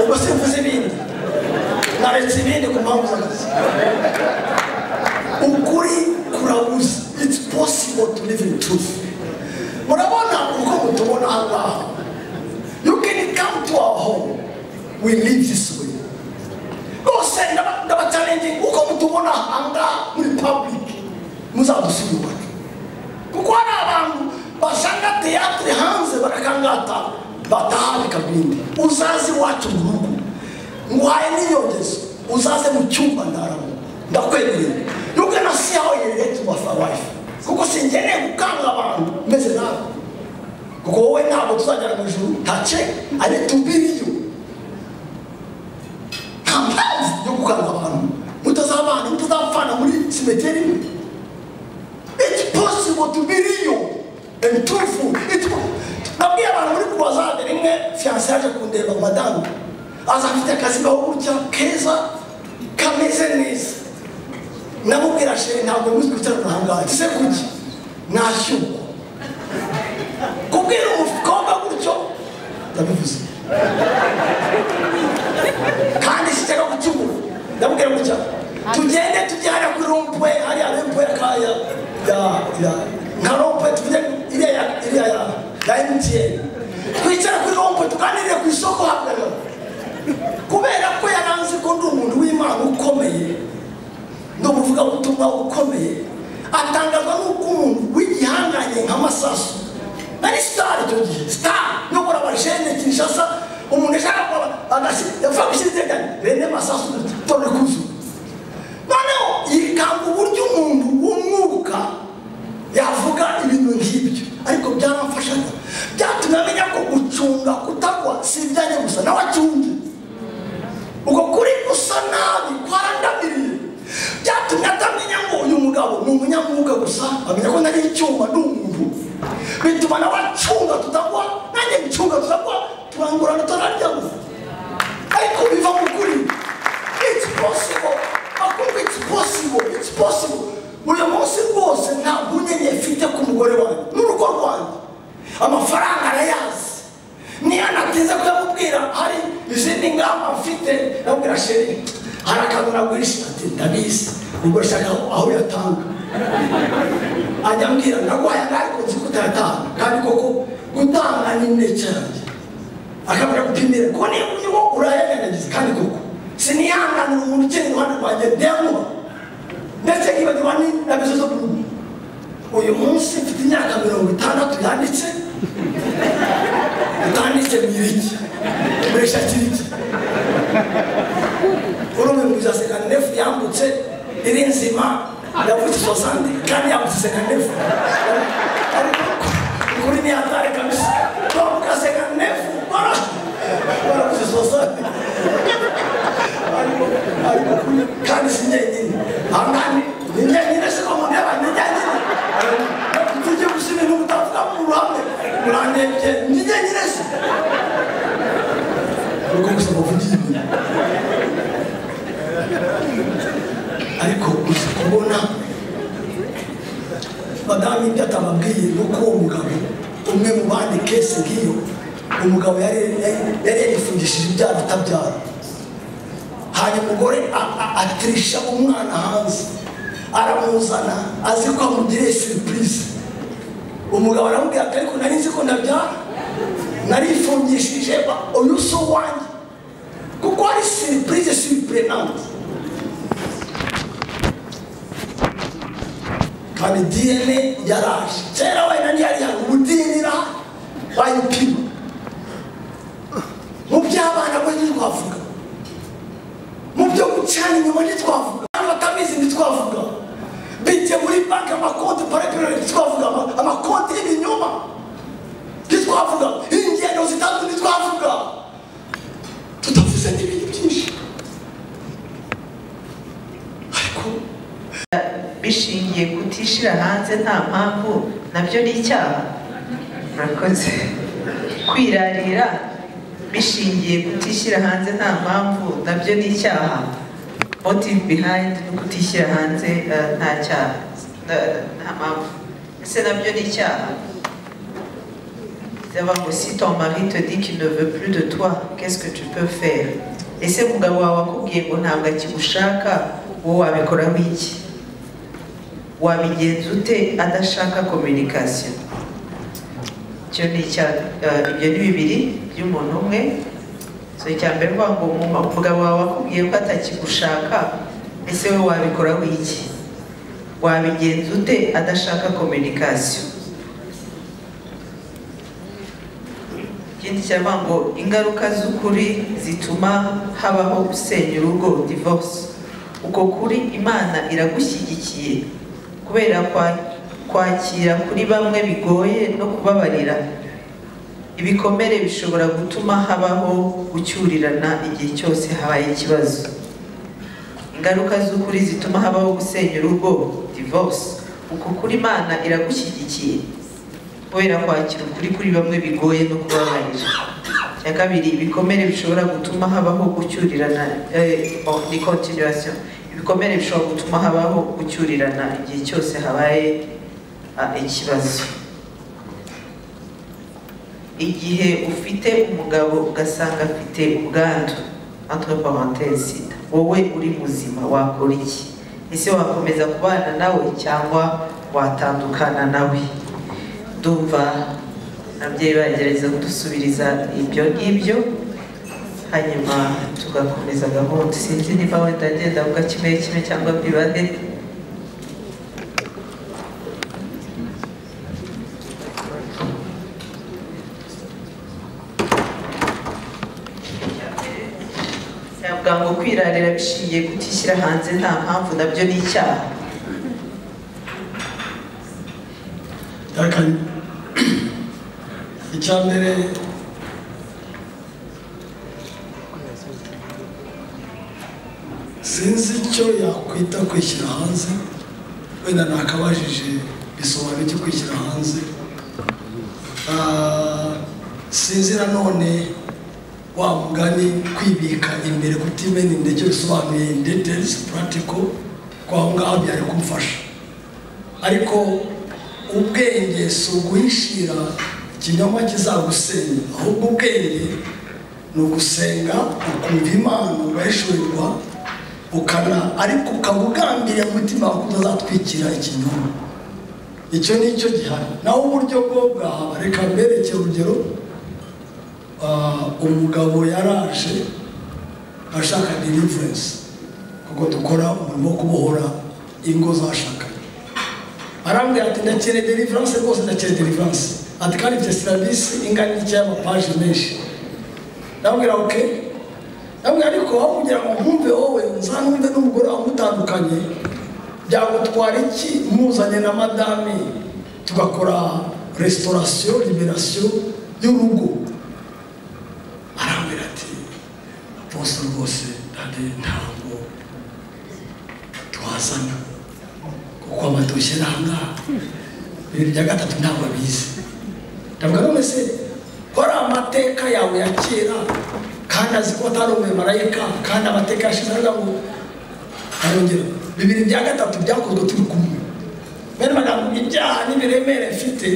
ubwo simvuze ibindi naretse ibindi ku mpamvu z'akazi ukuri kurabuza it's possible to live in truth murabona uko mutubona aha ngaha you can come to our home we live this way rwose ndaba- ndabachallenging uko mutubona aha ngaha muri public muzadusubira iwacu kuko hari abantu basanga teatre hanze barakangata bataha bikagwinde uzaze iwacu mu rugo nguhaye n'iyongezo uzaze mu cyumba ndaramo ndakwemereye yuko nasi yawe yereretse wafawayifu kuko singeneye gukanga abantu meze nawe kuko wowe ntabwo tuzagera mu ijuru tace ari tubiriyo nta mpamvu yo gukanga abantu mutazabana mutazapfana muri simeteri imwe it's possible to be real and truthful It's po- nabwiye abantu muri kurwazade rimwe fiyanse yaje kundeba madamu aza afite akazi gaho gutya keza kameze neza namubwira sheri ntabwo muzi kwicara ahangaha ati se kuki nashyukwa kubwira umukobwa gutyo ndabivuze kandi sinshaka gucyugura ndamubwira gutya tugende tujyana kuri rompwe hariya rompwe kaya ya ya nka rompwe tuvuge iriya ya iriya ya ya emutiyeni twicara kuri rompwe tuganirire ku isoko hagana kubera ko yaranze ko ndi umuntu w'imana ukomeye ni umuvugabutumwa ukomeye atangazwa n'uko umuntu w'igihangange nk'amasasu nari sitari icyo gihe sitari nyobora abajene kinshasa umuntu ashaka kuba yapfa gushyira iteganya rene masasu tore kuzu noneho yikanga uburyo umuntu w'umwuka yavuga ibintu nk'ibyo ariko byaramfashaga byatumye amenya ko gucunga kutagwa si ibyanjye gusa nawe acunge uko kuri gusa nabi kwarandamiriye byatumye atamenya ngo uyu mugabo ni umunyamwuka gusa amenya ko nari icyuma ni umuntu bituma nawe acunga tutagwa nanjye ncunga tutagwa turangurana turaryama ariko biva mu kuri it's possible bakundwa it's possible it's possible uyu munsi rwose nta mpungenge mfite ku mugore wanjye n'urugo rwanjye amafaranga arayazi niyo natinze kuyamubwira hari izindi ngamba mfite ndabwira sheri hari akantu nagurisha ati ndabizi ubwo shaka aho yatanga ajya ambwira ndaguhaye anga ariko nzi ko utayatanga kandi koko gutanga ni intege yanjye akamenya gupimira kuko niyo niwo urayaganyagiza kandi koko sinihanganira umuntu ukiri iruhande rwanjye demuba ndetse nkibagirwa ni na bizo zo kuruhu uyu munsi mfite imyaka mirongo itandatu yanditse utanditse mwiriki muresha kiriki urume mwiza sekandefu yambutse iri nzima yavutse sosande kandi yambutse sekandefu ariko kuri ni hatari kabisa twambuka sekandefu barambutse sosande ariko kuri kandi si njyenyine ahangani ni njyenyine si ko mundeba ni njyenyine tujye gusa ibintu mutavuga mu ruhame murandebye ni njyenyine si ariko gusa muvugiye ibintu ariko gusa kubona madamu ibyo atababwiye ni uko uwo mugabo umwe mu bandi kese nk'iyo umugabo yari yari- yari yarifungishije ibyaha atabyara hanyuma umugore a- a- atirisha umwana hanze aramuzana azi ko amugiriye siripurize umugabo aramubwira ati ariko nari nzi ko ndabyara narifungishije ba- uyu si uwanjye kuko hari siripurize siripurenante kandi diyene yaraje kera wenda ntiyari hano ubu diyene irahari bayipima mu by'abana bo ntitwavuga mu byo gucana inyuma ntitwavuga abatabizi ntitwavuga bijye muri banki amakonti parepirere ntitwavuga ama- amakonti y'ibinyoma ntitwavuga ingendo zitandukanye ntitwavuga tutavuze n'ibintu byinshi ariko bishingiye kutishira hanze nta mpamvu nabyo ni icyaha murakoze kwirarira bishingiye kutishyira hanze nta mpamvu nabyo ni icyaha motive behind no kutishyira hanze eh, nta cyaha nta- nta mpamvu ese nabyo ni icyaha savoir que si ton mari te dit qu'il ne veut plus de toi, qu'est-ce que tu peux faire ese umugabo wawe akubwiye ngo ntabwo akigushaka wowe wabikoraho iki wabigenza ute adashaka communication icyo ni icya eh, ibyo ni bibiri by'umuntu umwe so icya mbere ni ukuvuga ngo umu- umugabo wawe akubwiye ko atakigushaka ese wowe wabikoraho iki wabigenza ute adashaka communication ikindi cyaravuga ngo ingaruka z'ukuri zituma habaho gusenya urugo divorce uko kuri imana iragushyigikiye kubera kwa- kwakira kuri bamwe bigoye no kubabarira ibikomere bishobora gutuma habaho gucyurirana igihe cyose habaye ikibazo ingaruka z'ukuri zituma habaho gusenya urugo divorce uko kuri imana iragushyigikiye kubera kwakira ukuri kuri bamwe bigoye no kubabarira icya kabiri ibikomere bishobora gutuma habaho gucyurirana eh, oh, ni continuation ibikomere bishobora gutuma habaho gucyurirana igihe cyose habaye ah, ikibazo igihe ufite umugabo ugasanga afite ubwandu entre parenthèses sida wowe uri muzima wakora iki ese wakomeza kubana nawe cyangwa watandukana nawe ndumva ababyeyi bagerageza kudusubiriza ibyo ngibyo hanyuma tugakomeza gahunda sinzi niba wenda agenda avuga kimwe kimwe cyangwa bibane yavuga ngo kwirarira bishingiye kutishyira hanze nta mpamvu nabyo ni icyaha yakanye icya mbere sinzi icyo yakwita kwishyira hanze wenda nakabajije bisobanura icyo kwishyira hanze Ah, sinzi nanone wa mugani kwibika imbere kutimena inda icyo bisobanuye in details practical ko aho ngaho byari kumfasha ariko ubwenge si uguhishira ikinyoma kizagusenya ahubwo ubwenge ni ugusenga ukumva imana ugahishurirwa ukana ariko ukaba ugambiriye mu mutima wawe ko utazatwikira ikinyoma icyo ni cyo gihari naho uburyo bwo bwahaba reka mberekere urugero ah, umugabo yaraje ashaka deliverance kuko dukora umurimo wo kubohora ingo zashakanye arambwira ati ndakeneye deliverance rwose ndakeneye deliverance ati kandi mfite serivisi ingana n'icya y'amapaje menshi ndabwira oke ndabwira ariko aho kugira ngo nkumve wowe nzanumve n'umugore wawe mutandukanye byagutwara iki muzanye na madame tugakora restaurasiyo liberasiyo y'urugo arambwira ati bose rwose ndade ntabwo twazana kuko abadoshye nta ngaha bibiri bya gatatu ntabwo bizi ndavuga none se kora amateka yawe ya kera kandi azi ko atari umumarayika kandi amateka yashize aravuga ngo arongera bibiri bya gatatu byakozwe turi kumwe bene magambo ibyaha n'ibiremere mfite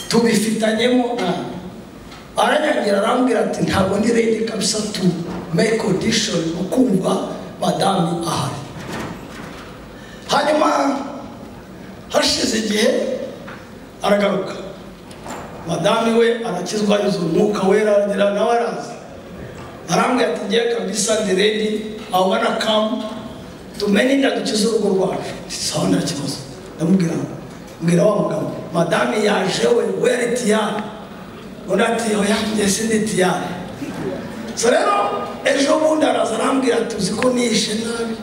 tubifitanyemo na aranyangira arambwira ati ntabwo ndi ready kabisa tu make audition ukumva madame ahari hanyuma hashize igihe aragaruka madamu we arakizwa yuzuye umwuka wera aragira nawe araza arambwira ati ngiye kabisa ndi redi aho ubona kamu tumenye inda dukize urugo rwacu sawa nta kibazo ndamubwira mbwira wa mugabo madamu yaje we we ari tiyari undi ati oya njye sindi tiyari so rero ejo bundi araza arambwira ati uzi ko nishe nabi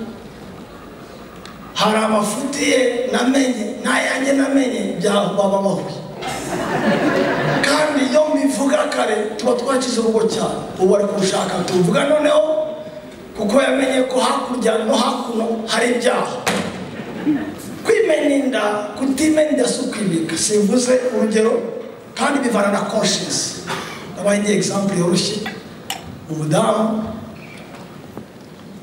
hari amafutiye namenye n'ayanjye namenye bya baba mahuye kandi iyo mbivuga kare tuba twakize urugo cyane ubu ari kurushaka tuvuga noneho kuko yamenye ko hakurya no hakuno hari ibyaha kwimena inda kutimena inda si ukwimika simvuze urugero kandi bivana na konshensi ndabaha indi egisampure yoroshye umudamu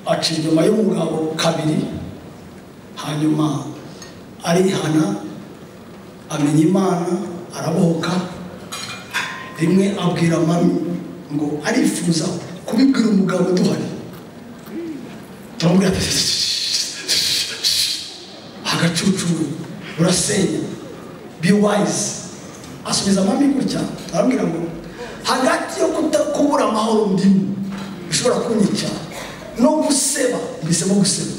aca inyuma y'umugabo kabiri hanyuma arihana amenya imana arabohoka rimwe abwira mami ngo arifuza kubibwira umugabo duhari turamubwira ati agacucu urasenya be wise asubiza mami gutya arambwira ngo hagati yo kutakubura amahoro ndimo bishobora kunyica no guseba mbisemo guseba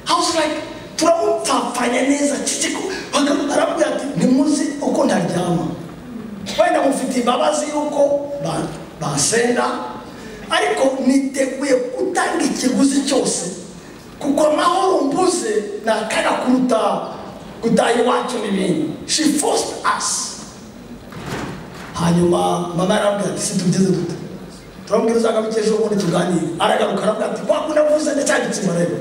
I was like, turamutapfanya neza kikiko arambwira ati ntimuzi uko ntaryama wenda mufite imbabazi y'uko ba- bansenda ariko niteguye gutanga ikiguzi cyose kuko amahoro mbuze ni akaga kuruta gutaha iwacu n'ibindi she forced us hanyuma mama yarambwira ati si tubigize dute turamubwira uzagaruke ejo bundi tuganire aragaruka arambwira ati kwa kundi avuze ndacyanditsima rero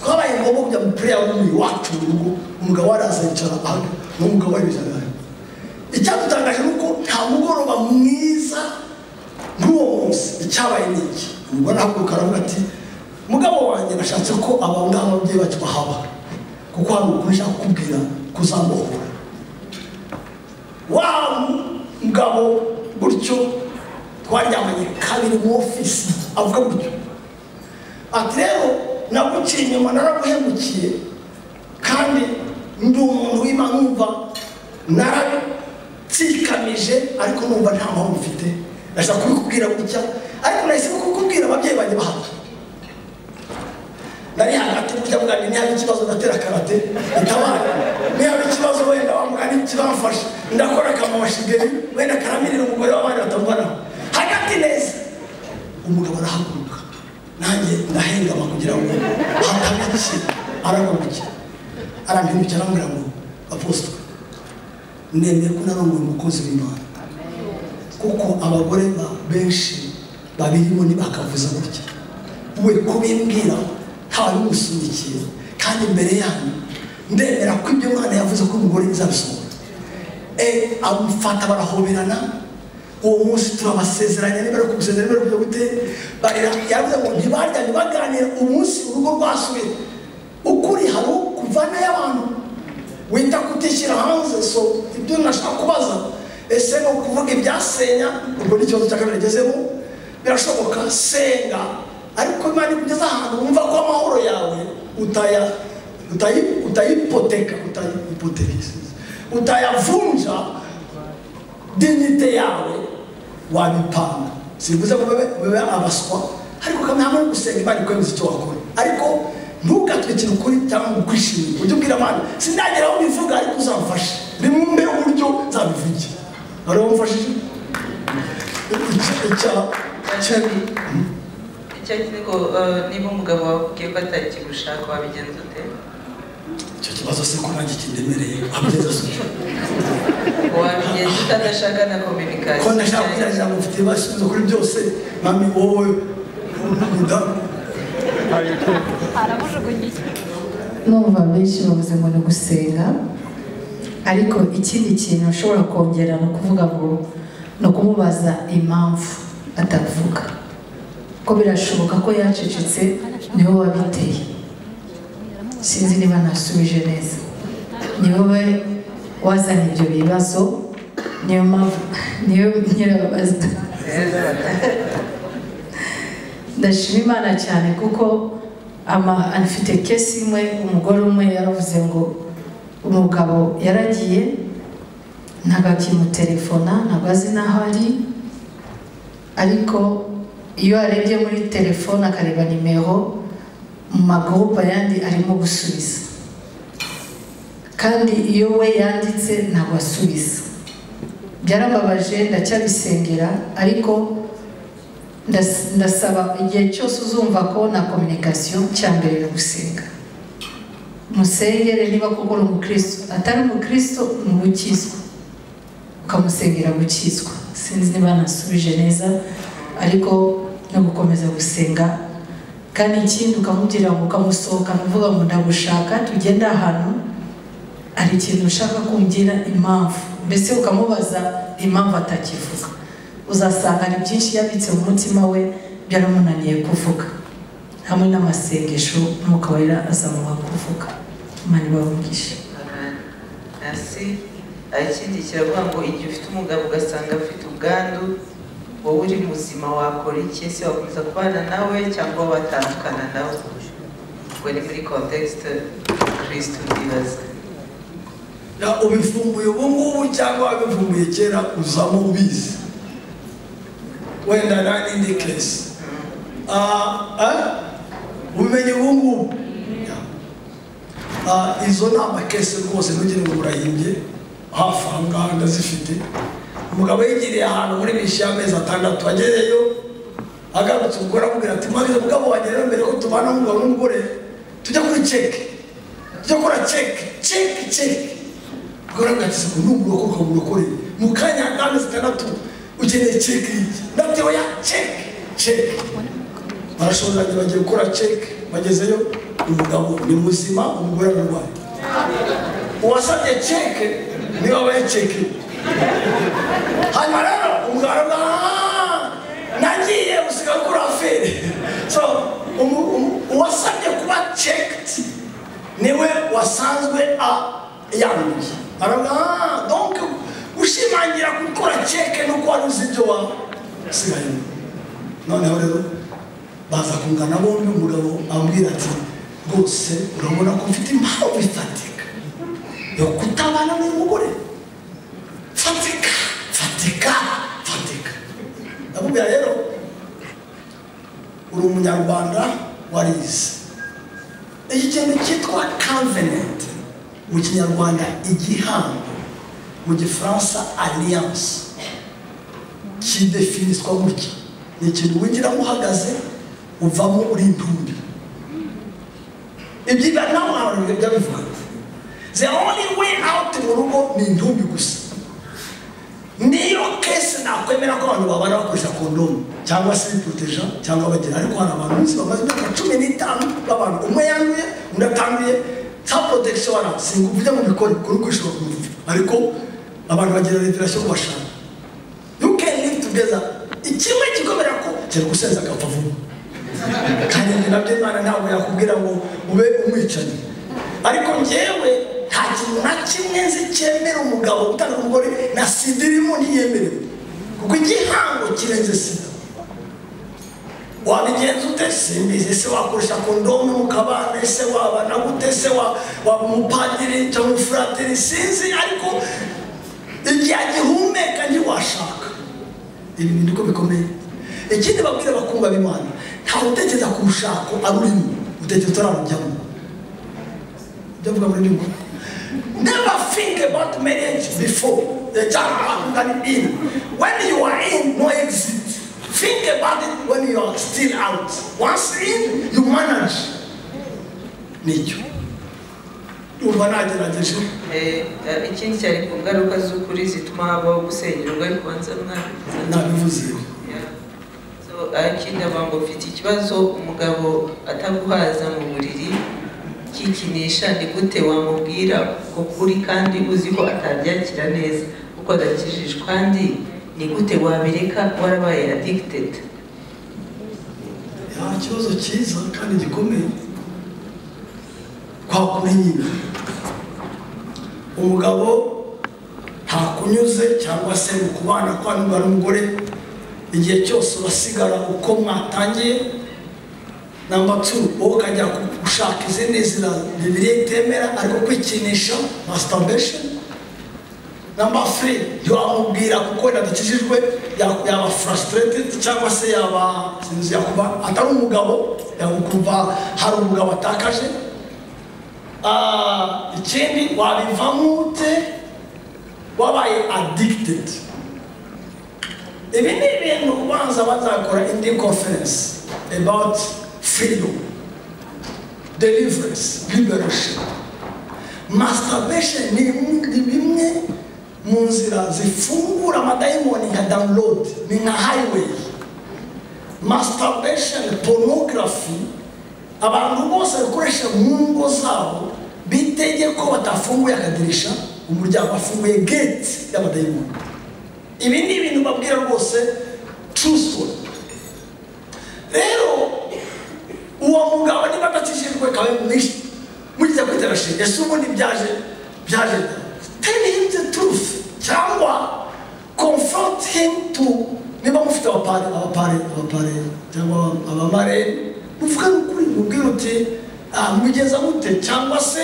twabaye ngombwa kujya mu pureya w'umubiri wacu mu rugo umugabo waraza yicara aha n'umugabo wari wicara aha icyadutangaje ni uko nta mugoroba mwiza nk'uwo munsi icyabaye ni iki umugore arahaguruka aravuga ati mugabo wanjye nashatse ko aba ngaha ababyeyi bacu bahaba kuko hari ukuri nshaka kukubwira kuzamuhura wa mugabo gutyo twaryamanye kabiri mu ofisi avuga gutyo ati rero naguciye inyuma naraguhemukiye kandi ndi umuntu wima nkumva naratsikamije ariko numva nta mpamvu mfite ndashaka kubikubwira gutya ariko nahisemo kukubwira ababyeyi banjye bahaba nari hagati burya mugani ntihaba ikibazo ndatera karate itabara ntihaba ikibazo wenda wa mugani kibamfasha ndakora akamamashigeri wenda karamirira umugore w'abandi batamubanaho hagati neza umugabo arahaguruka nanjye ndahengama kugira ngo hataba iki aragurukira arampindukira arambwira ngo apostole nemeye ko narongoye umukozi w'imana kuko abagore ba benshi babirimo ntibakavuze gutya we kubimbwira ntawe umusundikiye kandi imbere yanyu ndemera ko ibyo mwana yavuze ko umugore izabisohora e amufata barahoberana uwo munsi turabasezeranya niba ari kubusezeranya niba ari kujya gute barira yavuze ngo ntibaryane baganira umunsi urugo rwasubiye ukuri hari kuvana y'abantu wita kutishyira hanze so ibyo nashaka kubaza ese ni ukuvuga ibyasenya ubwo ni ikibazo cya kabiri agezemo birashoboka senga ariko imana ikugeza ahantu wumva ko amahoro yawe utaya utayi- utayipoteka utayipoteka utayavunja dignite yawe wabipanga simvuze ngo babe babe abaswa ariko kamwe hamwe no gusenga imana ikwemeza icyo wakora ariko ntugatwikire ukuri cyangwa ngo ukwishimire ujye ubwira imana sindagera aho mbivuga ariko uzamfashe nimumbe uburyo nzabivugira wari wamufashije Kabiri. icyo azi ko eh, niba umugabo wakubwiye ko atakigushaka wabigenza ute icyo kibazo se ko nanjye kindemereye abigeze asuka wabigenza ute adashaka na kominikasiyo ko ndashaka kugerageza ngo mfite ibisubizo kuri byose mami wowe mudamu numva benshi bavuze ngo ni gusenga ariko ikindi kintu ushobora kongera ni ukuvuga ngo ni ukumubaza impamvu atavuga ko birashoboka ko yacecetse niwe wabiteye sinzi niba nasubije neza ni wowe wazana ibyo bibazo niyo mpamvu niyo nyirababaza ndashima imana cyane kuko ama afite kesi imwe umugore umwe yaravuze ngo umugabo yaragiye ntabwo akimutelefona ntabwo azi n'aho ari ariko iyo arebye muri telefone akareba nimero mu magurupe ayandi arimo gusubiza kandi iyo we yanditse ntabwo asubiza byarababaje ndacyabisengera ariko ndas- ndasaba igihe cyose uzumva ko na kominikasiyo cya mbere ni gusenga musengere niba koko uri umukristo atari umukristo ni gukizwa ukamusengera gukizwa sinzi niba nasubije neza ariko no gukomeza gusenga kandi ikindi ukamubwira ngo ukamusohokana uvuga ngo ndagushaka tugende ahantu hari ikintu ushaka kumbwira impamvu mbese ukamubaza impamvu atakivuga uzasanga hari byinshi yabitse mu mutima we byaramunaniye kuvuga hamwe n'amasengesho n'umwuka wera azamuha kuvuga imana ibavugishe hasi ikindi kiravuga ngo igihe ufite umugabo ugasanga afite ubwandu wowe uri muzima wakora iki se wakomeza kubana nawe cyangwa watandukana nawe ubwo ni muri kontekisite kirisiti ndibaza Na ubivumbuye ubu ngubu cyangwa wabivumbuye kera uzamo ubizi wenda nta n'indi kesi Ah, eh? ubimenye ubu ngubu Ah, izo ni amakesi rwose ntugire ngo murahimbye hafi aha ngaha ndazifite umugabo yigiriye ahantu muri mishi y'amezi atandatu agezeyo agarutse umugore amubwira ati mwagize mugabo wanjye rero mbere ko tubana umugabo n'umugore tujya kuri ceke tujya kora ceke ceke ceke bwaragaze ngo numuroko ukamurokore mu kanya k'amezi atandatu ukeneye ceke iki ndatewe ya ceke ceke barashoranye bagiye gukora ceke bagezeyo umugabo ni muzima umugore ararwaye uwasabye ceke niwe wabaye ceke hanyuma rero umugabo aravuga "Ah, nagiye usigaye ukora afere so umu- umu- uwasabye kuba ceked niwe wasanzwe a- yanduye aravuga "Ah, donc ushimangira gukora ceke nuko wari uzi ibyo waba usigaye noneho rero baza kungana bombi umugabo ambwira ati rwose urabona ko mfite impamvu ifatika yo kutabana n'uyu mugore fatika fatika fatika ndakubwira rero uri umunyarwanda warize iki kintu cyitwa covenant mu kinyarwanda igihango mu gifaransa alliance kidefiniswa gutya ni ikintu winjiramo uhagaze uvamo uri intumbi ibyo biba nawe abantu bijya bivuga the only way out mu rugo ni intumbi gusa niyo kesi nakwemera ko abantu babana bakoresha kondomu cyangwa se bipoteja cyangwa bagira ariko hari abantu benshi bamaze imyaka cumi n'itanu b'abantu umwe yanduye undi atanduye sa protection wala singuva ujya mu bikore kuri kwishura ku mutwe ariko abantu bagira revelation ku bashaka you can live together ikimwe gikomera ko kiri gusenza agapfa vuba kandi njye nabyo imana ntabwo yakubwira ngo ube umwicanyi ariko njyewe nta kintu na kimwe nzi cyemera umugabo gutanga umugore na sida irimo ntiyemerewe kuko igihango kirenze sida wabigenza ute simbizi se wakoresha kondomu mu kabande se wabana gute se wa- waba umupadiri cyangwa umufuratiri sinzi ariko igihe agihumeka ntiwashaka ibi ni niko bikomeye ikindi babwira abakundwa b'imana ntawe utekereza ku bushako ari urimo utekereza utararujyamo ndavuga muri nyungu never think about marriage before the child than in when you are in no exit think about it when you are still out once in you manage nicyo urumva nagerageje Eh, eh, ikindi cyari ku ngaruka z'ukuri zituma habaho gusengerwa ariko banza mwabivuze nabivuze Yeah. So, ikindi avuga ngo mfite ikibazo umugabo ataguhaza mu buriri kikinisha ni gute wamubwira ko kuri kandi uzi ko atabyakira neza kuko adakijije kandi ni gute wabireka warabaye addicted nta kibazo cyiza kandi gikomeye kwa kumenyina umugabo ntakunyuze cyangwa se mu kubana kwandura n'umugore igihe cyose urasigara uko mwatangiye namba two wowe ukajya gushaka izindi nzira bibiri itemera ariko kwikinisha masturbation namba three ntiwamubwira kuko yadukijijwe ya- yaba frustrated cyangwa se yaba sinzi, yakuba atari umugabo yakumva hari umugabo atakaje Ah, ikindi wabivamo ute wabaye addicted ibi ni ibintu ubanza bazakora indi conference about freedom deliverance liberation masturbation ni mu- ni bimwe mu nzira zifungura amadayimoni nka download ni nka highway masturbation pornography abantu bose bakoresha mu ngo zabo bitege ko batafunguye akadirisha umuryango afunguye gate y'abadayimoni ibi ni ibintu babwira rwose true story rero uwo mugabo niba adakijijwe kawe mwishe mugize kwitera shenge ese ubundi byaje byaje tell him the truth cyangwa confront him to niba mufite abapare abapare abapare cyangwa abamare muvugane ukuri mubwire uti "Ah, mubigeza mute cyangwa se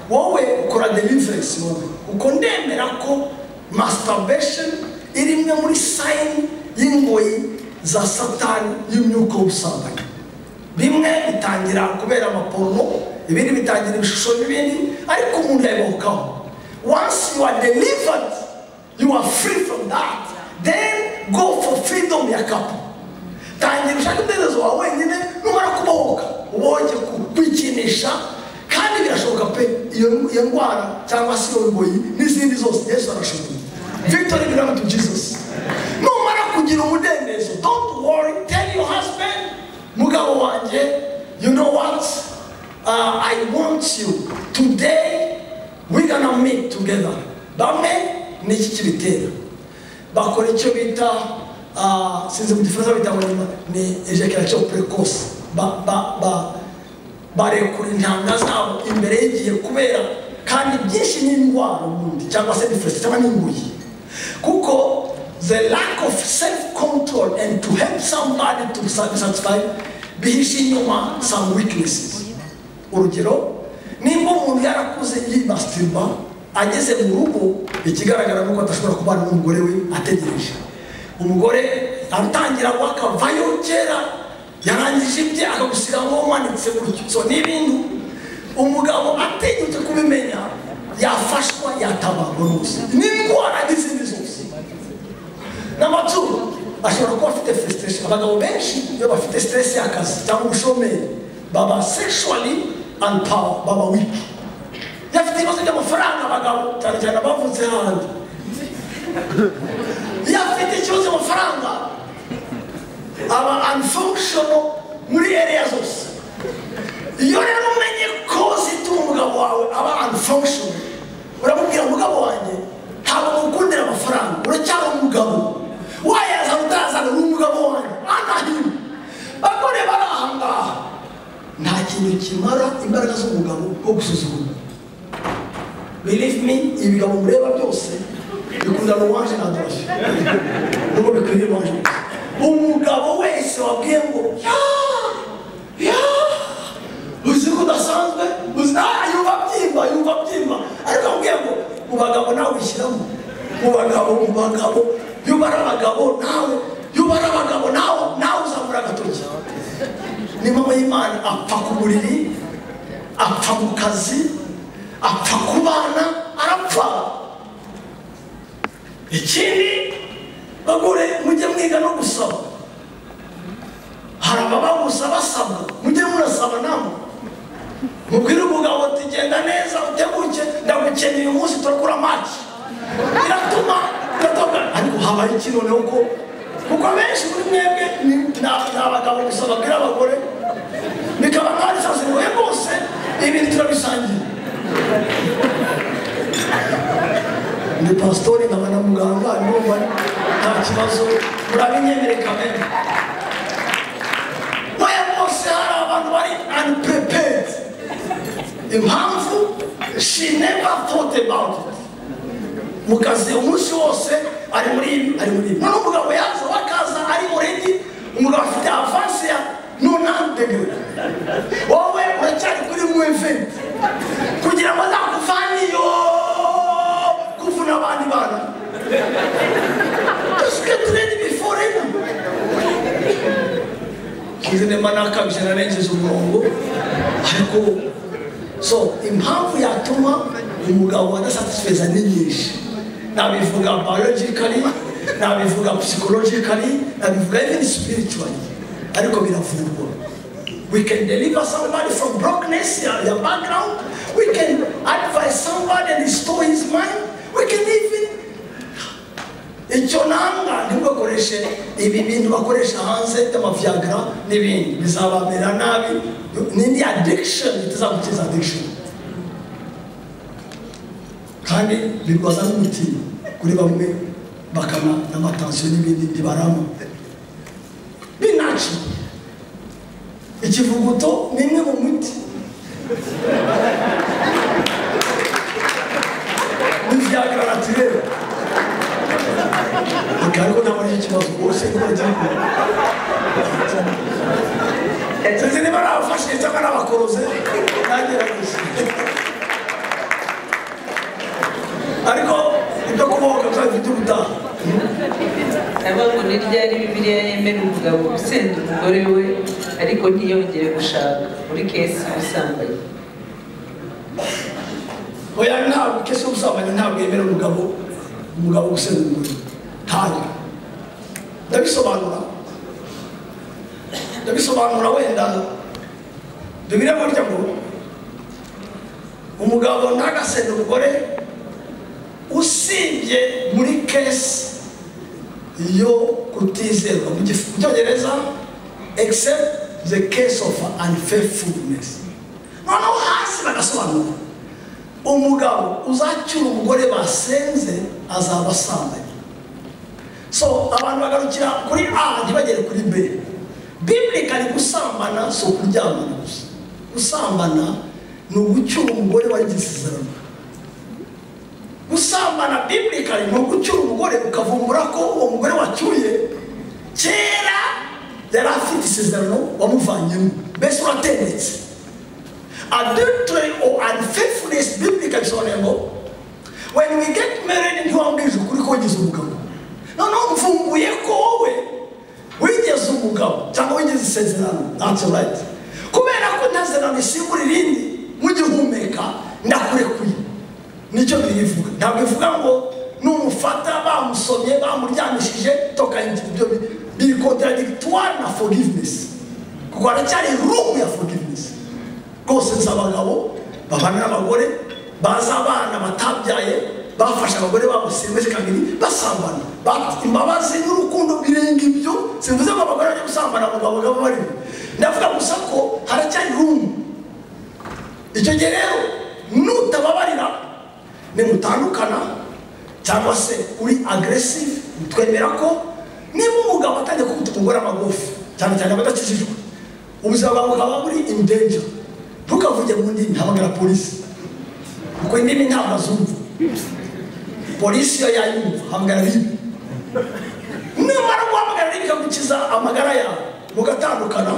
wowe ukora deliverance wowe uko ndemera ko masturbation iri imwe muri sayini y'ingoyi za satani y'imyuka y'ubusambanyi bimwe bitangira kubera amaporomo ibindi bitangira ibishusho n'ibindi ariko umuntu yabihukaho once you are delivered you are free from that then go for freedom ya kapu tangira ushake umudendezo wawe wenyine numara kubohoka ubohoke kwikinisha kandi birashoboka pe iyo iyo ndwara cyangwa se iyo bigoyi n'izindi zose yesu arashoboye victory belong to jesus numara kugira umudendezo don't worry tell your husband mugabo wanjye you know what uh, i want you today we gonna meet together bamwe ni iki kibitera bakora icyo bita uh, sinzi mu gifaransa bita ngo ni- ni ejaculation precoce ba, ba, ba, barekura intanga zabo imbere y'igihe kubera kandi byinshi n'indwara ubundi cyangwa se diferensi cyangwa n'inguyi kuko the lack of self control and to help somebody to be satisfied bihisha inyuma some weaknesses urugero nimba umuntu yarakuze yibastirwa ageze mu rugo ikigaragara ni uko adashobora kubana n'umugore we ategereje umugore atangira akavayo kera yarangije ibye akagusiga ngo umanitse gutyo so n'ibintu umugabo atinyutse kubimenya yafashwa yatabarwa n'ubuzima n'indwara n'izindi zose n'amaturo ashobora kuba afite frustration abagabo benshi iyo bafite stress y'akazi cyangwa ubushomeri baba sexually unpower baba weak iyo afite ibibazo by'amafaranga abagabo cyane cyane abavutse handi iyo afite ikibazo cy'amafaranga aba unfunctional muri area zose iyo rero umenye kozi ituma umugabo wawe aba unfunctional uramubwira umugabo wanjye ntabwo mukundira amafaranga uracyari umugabo wayazana utazana uri umugabo wanjye anahino bagore bari aha ngaha nta kintu kimara imbaraga z'umugabo bwo gusuzugura believe me ibigabo mureba byose bikundana uwanje na dorofi nubwo bikwiriye uwanje umugabo wese wabwiye ngo ya ya uzi ko udasanzwe uzi nta yumva byimba yumva byimba ariko ambwiye ngo mu bagabo nawe wishyiramo mu bagabo mu bagabo iyo ubara abagabo nawe iyo ubara abagabo nawe nawe uzamura agatoki ni mama y'imana apfa ku buriri apfa mu kazi apfa ku bana arapfa ikindi bagore mujye mwiga no gusaba hari abababuza basabwa mujye murasaba namwe mubwire umugabo ati genda neza uteguke ndagukeneye uyu munsi turakura maki biratuma biratuma ariko habaye iki noneho ko kuko benshi muri mwebwe ni- ni- ni abagabo gusa babwira abagore bikaba nk'aho isazi ngoye bose ibintu turabisangiye ni pasitori nkaba na muganga ndumva nta kibazo murabinyemereye kamere mwaya bose hari abantu bari unprepared impamvu she never thought about it mu kazi umunsi wose ari muri ibi ari muri ibi noneho umugabo yaza wakaza ari already umugabo afite avansi ya ntunandegewe wowe uracyari kuri mwivi kugira ngo azakuvaniyo kuvuna abandi bana dusuke turebe biforena ngize nemba nakabije narengeje umurongo ariko so impamvu yatuma umugabo adasatisfeza ni nyinshi nabivuga biologically nabivuga psychologically nabivuga even spiritually ariko biravurwa we can deliver somebody from brokenness their their background we can advise somebody and restore his mind we can even icyo nanga ntibakoreshe ibi bintu bakoresha hanze by'amaviagra n'ibindi bizabamera nabi n'indi addiction itazagukiza addiction kandi bibaza n'umuti kuri bamwe bakana n'amatansiyo n'ibindi ntibarama binaci ikivuguto ni imwe mu miti n'iviagra naturere ariko ntabwo ari ikibazo rwose kuba gihugu sinzi niba ari abafashe cyangwa ari abakoroze nagerageje ariko ibyo kubohoka byabifite ubutaha navuga ngo ni ryari bibiliya yemera umugabo gusenda umugore we ariko ntiyongere gushaka muri kesi y'ubusambanyi oya ntabwo kese ubusambanyi ntabwo yemera umugabo umugabo gusenda umugore ntabwo ndabisobanura ndabisobanura wenda bibire burya ngo umugabo ntagasende umugore usibye muri kesi yo kutizerwa mu gifu- mu cyongereza except the case of unfaithfulness noneho hasi bagasobanura umugabo uzacyura umugore basenze azaba asambanye so abantu bagarukira kuri a ntibagere kuri b bibirikari gusambana si ukuryamana gusa gusambana ni ugucyura umugore wagize isezerano gusambana bibirikari ni ugucyura umugore ukavumbura ko uwo mugore wacyuye kera yari afite isezerano wamuvanyemo mbese uratendetse adultery or unfaithfulness bibirikari bisobanuye ngo when we get married ntiwambwije ukuri ko wagize umugabo noneho mvumbuye ko wowe wigeze umugabo cyangwa wigeze isezerano ntacyo right kubera ko ntazerano isimbura irindi mugihumeka ndakurekuye nicyo biyivuga ntabwo ivuga ngo numufata bamusomye bamuryamishije toka ibyo bi- biri contradictoire na forgiveness kuko haracyari room ya forgiveness rwose nzi abagabo babana n'abagore bazi abana batabyaye bafashe abagore babo semeje kabiri basambana Ba- imbabazi n'urukundo birenga ibyo simvuze ngo abagore bajya gusambana ngo abagabo barimo ndavuga gusa ko haracyari rumu icyo gihe rero nutababarira nimutandukana cyangwa se uri agresive twemera ko niba umugabo atangiye kugutuma umugore amagufi cyane cyane abadakijijwe ubuzima bwawe bukaba buri in danger ntukavuge mu ndimi hamagara polisi kuko indimi ntabwo azumva polisi yo yayumva hamagara ribi nimara guhamagara ribi ikagukiza amagara yawe mugatandukana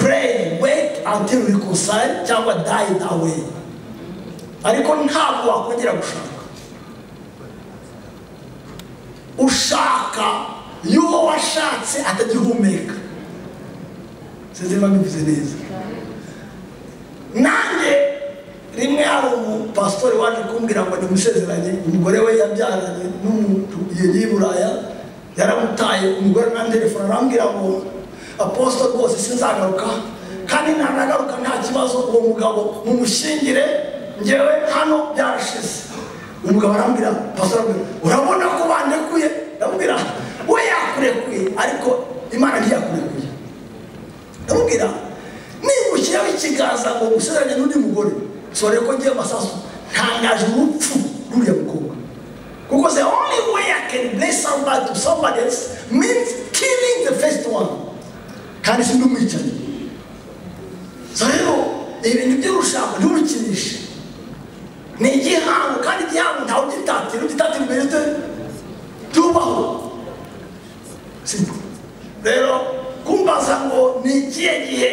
pray wait until reconcile cyangwa die that way ariko ntabwo wakongera gushaka ushaka y'uwo washatse atagihumeka sinzi niba mbivuze neza nanjye rimwe hari umupasitori waje kumbwira ngo nimusezeranye umugore we yabyaranye n'umuntu yagiye i buraya yaramutaye umugore na telefone arambwira ngo aposito rwose sinzagaruka kandi nanagaruka nta kibazo uwo mugabo mumushyingire ngewe hano byarashize umugabo arambwira pasitori arambwira urabona ko bandekuye ndamubwira we yakurekuye ariko imana ntiyakurekuye ndamubwira nibukiraho ikiganza ngo gusezeranye n'undi mugore sore ko ngiye masasu ntangaje urupfu ruriya mukobwa kuko the only way I can bless somebody to somebody else means killing the first one kandi si n'umwicanyi so rero ibintu by'urushako nturukinishe ni igihango kandi igihango ntawe ugitatira ugitatira imbere ute byubaho Si- rero kumbaza ni ikihe gihe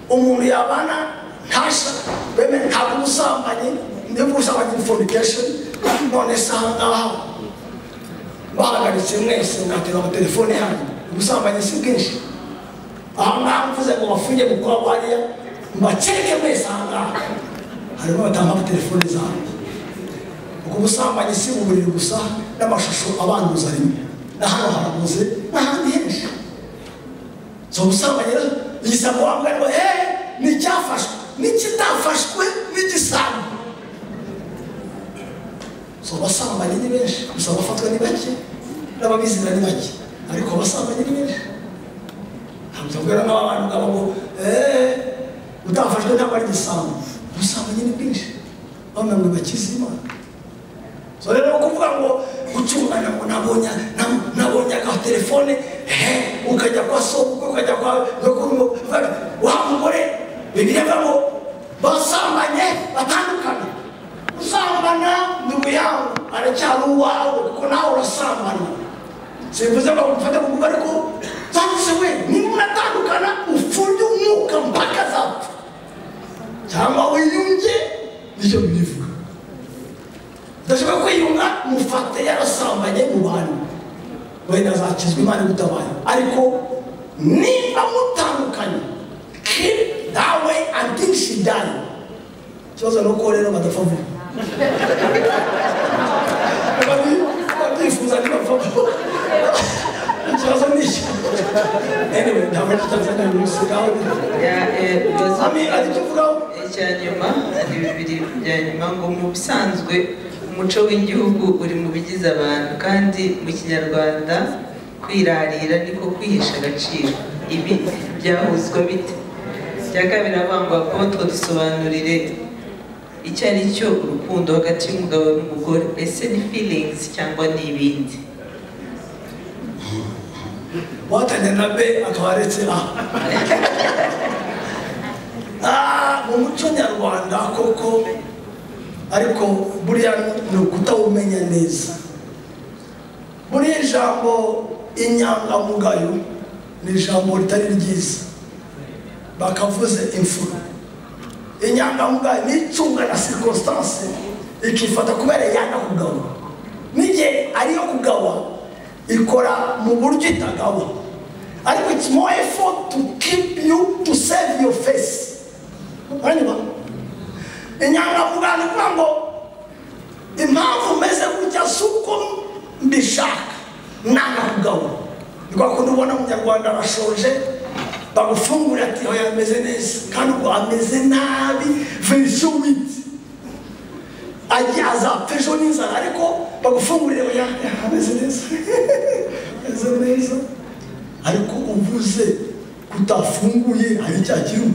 umuntu yabana ntasha beme ntabwo ubusambanyi niba ubusambanyi ni fornication none se aha ngaha bahagaritse mwese mwatera amatelefone yanyu ubusambanyi si bwinshi aha ngaha mvuze ngo bafunge mu kwa hariya mbaceke mwese aha ngaha harimo batanga amatelefone zabo ubwo ubusambanyi si uburiri gusa n'amashusho abanduza rimwe na hano haraguze n'ahandi henshi so ubusambanyi rero yisa ngo wambwe ngo hey n'icyafashwe n'ikitafashwe n'igisambu so abasambanyi ni benshi gusa abafatwa ni bake n'ababizira ni bake ariko abasambanyi ni benshi ntabwo ubwira n'abantu ngabo ngo eee utafashwe ntabwo ari igisambu ubusambanyi ni bwinshi bamwe ngo bakize imana so rero kuvuga ngo gucungana ngo nabonye na- nabonye agatelefone he ukajya kwa soko ukajya kwa nyokuru wa mugore bibiliya ivuga ngo basambanye batandukane usambana ni uyawe aracyari uwawe kuko nawe urasambana simvuze ngo mufate kuvuga ariko cyanditse we niba unatandukana ufunge umwuka mpaka zapfa cyangwa wiyunge nicyo bivuga udashobora kwiyunga mufate yarasambanye mu bantu wenda azakizwa imana igutabaye ariko niba mutandukanye keep that way until she die ikibazo ni uko rero badapfa vuba Babi- babyifuza ntibapfa vuba ikibazo ni icyo anyway ntabwo ari ikibazo ni umusigaho Ya, eh, ibibazo ami ari cyo uvugaho icya nyuma ari bibiri bya nyuma ngo mu bisanzwe umuco w'igihugu uri mu bigize abantu kandi mu kinyarwanda kwirarira niko kwihesha agaciro ibi byahuzwa bite icya kabiri abangwa kuba dusobanurire icyo ari cyo urukundo hagati y'umugabo n'umugore ese ni feelings cyangwa ni ibindi watanye na be akaba aretse a Ah, mu muco nyarwanda koko ariko buriya ni ukutawumenya neza muri iri jambo inyangamugayo ni ijambo ritari ryiza bakavuze imfura inyangamugayo ni icunga na circonstance ikifata kubera iyanga kugaba n'igihe ariyo kugaba ikora mu buryo itagaba ariko it's more effort to keep you to save your face uranyuma inyangamugayo ni ukuvuga ngo impamvu meze gutya si uko mbishaka nanga kugaba ni kwa kundi ubona umunyarwanda arashonje bagufungura ati oya ameze neza kandi ubwo ameze nabi verisiyo witi ajya azapfa ejo n'inzara ariko bagufungurire oya ameze neza ameze neza ariko uvuze kutafunguye hari icyaha kirimo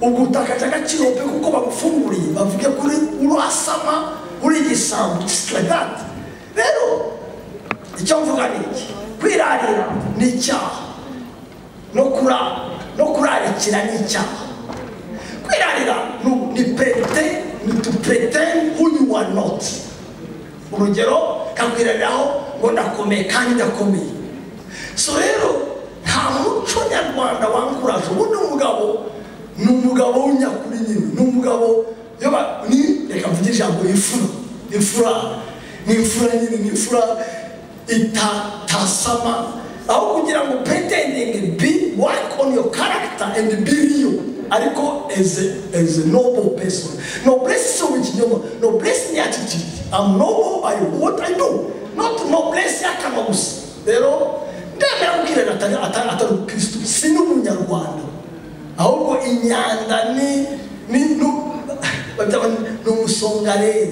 ubwo utakaje agaciro pe kuko bagufunguriye bavuge kuri urasama uri igisambu just like that rero icyo mvuga ni iki kwirarira ni icyaha no kurara no kurarikira ni icyaha kwirarira ni- ni pete ni to pretend who you are not urugero kakwirariraho ngo ndakomeye kandi ndakomeye so rero nta muco nyarwanda wankuraje ubu ni umugabo ni umugabo w'inyakuri nyine ni umugabo iyo ba- ni reka mvuge ijambo imfura imfura ni imfura nyine ni imfura itatasama aho kugira ngo pretending be work on your character and be real ariko as a, as a noble person noblesse si ikinyoma noblesse ni attitude i'm noble by what i do not noblesse y'akanwa gusa rero ndemera kubwira atari atari atari umukristo si n'umunyarwanda ahubwo inyanda ni ni nu- babyita ngo ni umusongarere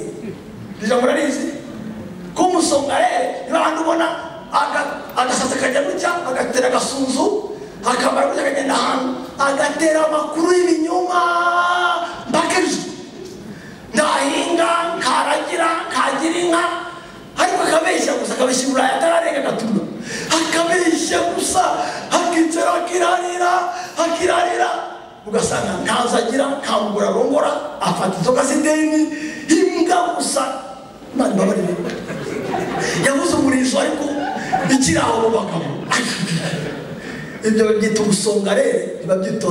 iri jambo rarizi ko umusongarere niba abantu ubona aga- agasatsi kajya gutya agatera agasunzu akamara gutya akagenda ahantu agatera amakuru y'ibinyoma mpaka ejo ndahinga nkaragira nkagira inka ariko akabeshya gusa akabeshya uburaya atararenga agatuma akabeshya gusa akicara akirarira akirarira ugasanga ntazo agira nta mugore arongora afata inzoga z'ideni imbwa gusa imana ibabarire yabuze umurizo ariko ikiri aho mu bagabo ibyo babyita ubusongarere ntibabyita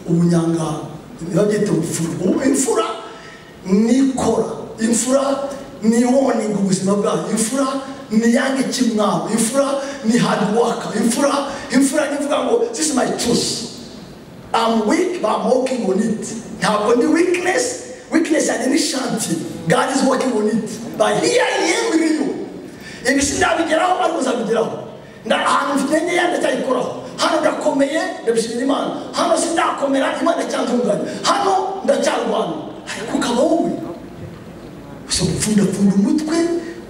ubunyangara ntibabyita ubufura Ubu- imfura nikora imfura niwoninga ubuzima bwayo imfura ni yange kimwabo imfura ni hard worker imfura imfura nivuga ngo this is my choice I'm weak, but I'm working on it. Now, on the weakness, weakness and any shanty, God is working on it. But here I am with you. Ibisi ndabigeraho ariko uzabigeraho. Nda ahantu mfite ngeya ndacyayikoraho. Hano ndakomeye ndabishimira Imana. Hano sindakomera Imana icyantunganya. Hano ndacyarwana. Ariko ukaba wowe usapfundapfunda umutwe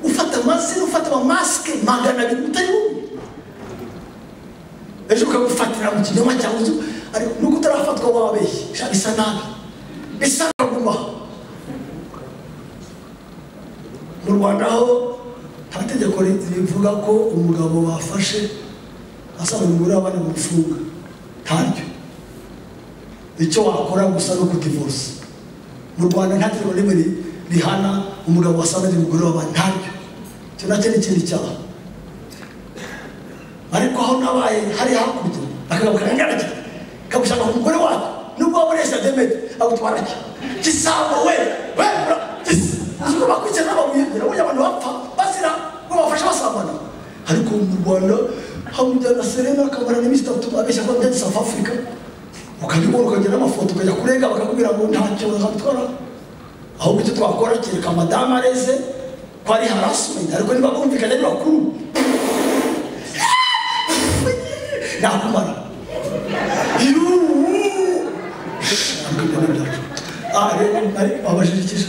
ufata amazina ufata amamasike magana abiri utari wowe ejo ukagufatira mu kinyoma cyawe uzi- ariko nuko utarafatwa wabeshye sha bisa nabi bisa kaguma mu rwanda ho nta tegeko ri- rivuga ko umugabo wafashe asaba umugore w'abana gufunga ntaryo icyo wakora gusa ni ukutivuza mu rwanda nta tegeko rimwe ri- rihana umugabo wasanze umugore w'abana ntaryo icyo nacyo ni ikindi cyaha ariko aho nabaye hari hakurya akagabo karangana cyane kagushaka ku mugore wawe nubwo waba ureshya demete agutwara cyo gisambo we we bra- gis- uzi ko bakurikirana n'amabuye ngira burya abantu bapfa bazira ngo bafashe basambana ariko mu rwanda hamujya na serena akamara n'iminsi itatu abeshya ko bya south africa ukabibona ukagira n'amafoto ukajya kurenga bakakubwira ngo ntacyo bazatwara ahubwo icyo twakora kereka madamu areze ko ari harasimenti ariko niba bumvikanye ari bakuru nakumara abajirikisha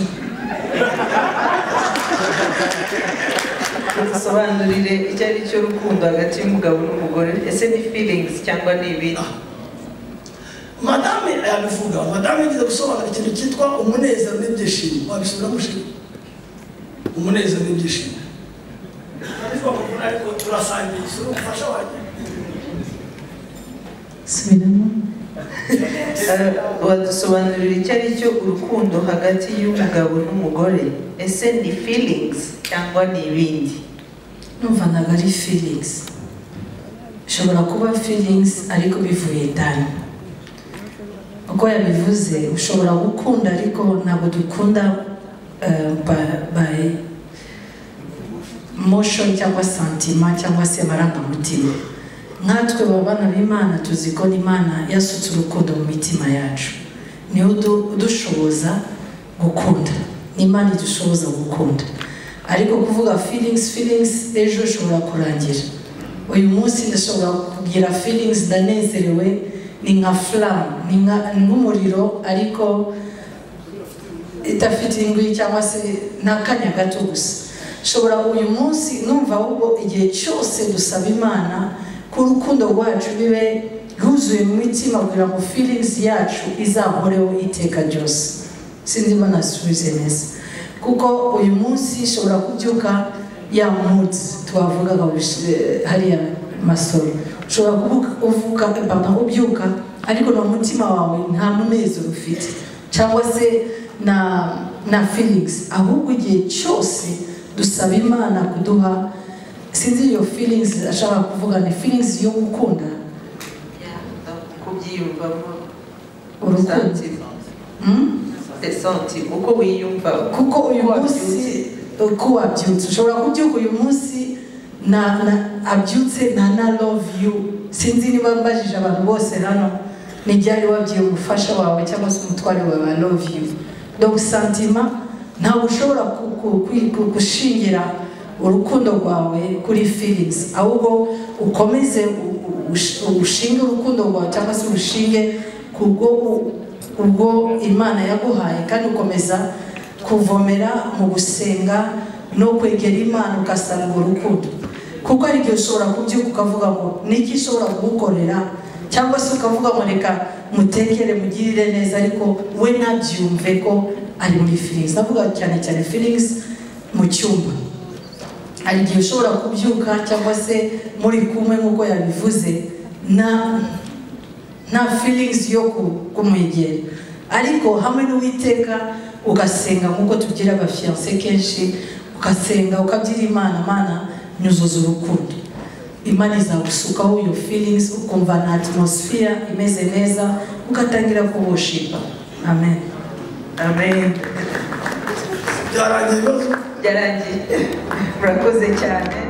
dusobanurire icyo ari cyo rukundo hagati y'umugabo n'umugore ese ni feelings cyangwa ni ibindi madame yabivuga madame yigeze gusobanura ikintu cyitwa umunezero n'ibyishimo wabisubira mushiki umunezero n'ibyishimo ariko turasangisha umufasha wanjye subiramo Eh, wadusobanurira icyo ari cyo urukundo hagati y'umugabo n'umugore ese ni feelings cyangwa ni ibindi numva ntabwo ari feelings ushobora kuba feelings ariko bivuye ndani uko yabivuze ushobora gukunda ariko ntabwo dukunda eh, ba- by motion cyangwa santima cyangwa se amarangamutima nkatwe babana b'imana tuzi ko imana yasutse urukundo mu mitima yacu niyo udu- udushoboza gukunda ni imana idushoboza gukunda ariko kuvuga feelings feelings ejo ushobora kurangira uyu munsi ndashobora kugira feelings ndanezerewe ni nka flam ni nka- ni nk'umuriro ariko idafite ingwi cyangwa se ni akanya gato gusa shobora uyu munsi numva ahubwo igihe cyose dusaba imana ko urukundo rwacu bibe rwuzuye mu mitima kugira ngo feelings yacu izahoreho iteka ryose sinzi niba nasubize neza kuko uyu munsi shobora kubyuka ya mood twavugaga bish- hariya masoro ushobora kuvuka- uvuka papa ubyuka ariko na mutima wawe nta munezero ufite cyangwa se na na feelings ahubwo igihe cyose dusaba imana kuduha sinzi iyo feelings ashaka kuvuga ni feelings yo gukunda kubyiyumvamo urukundo Mm? senti uko wiyumva kuko uyu Uko munsi wabyutse. uko wabyutse ushobora kubyuka uyu munsi na na abyutse nta na love you sinzi niba mbajije abantu bose hano ntibyari wabwiye umufasha wawe cyangwa se umutware wawe wa love you donc santima ntabwo ushobora ku- ku- ku- ku- gushingira urukundo rwawe kuri feelings ahubwo ukomeze u- u- ush- ushinge urukundo rwawe cyangwa se urushinge ku bwo u- ubwo imana yaguhaye kandi ukomeza kuvomera mu gusenga no kwegera imana ugasanga urukundo kuko hari igihe ushobora kubyuka ukavuga ngo niki ishobora kugukorera cyangwa se ukavuga ngo reka mutekere mugirire neza ariko we ntabyumve ko ari muri feelings ndavuga cyane cyane feelings mu cyumba hari igihe ushobora kubyuka cyangwa se muri kumwe nk'uko yabivuze na nta feelings yo ku- kumwegera ariko hamwe n'uwiteka ugasenga nk'uko tugira abafiyanse kenshi ugasenga ukabyira imana mana nyuzuza urukundo imana izagusukaho your feelings ukumva na atmosphere imeze neza ugatangira kubushipa amen amen byarangiye ibibazo byarangiye murakoze cyane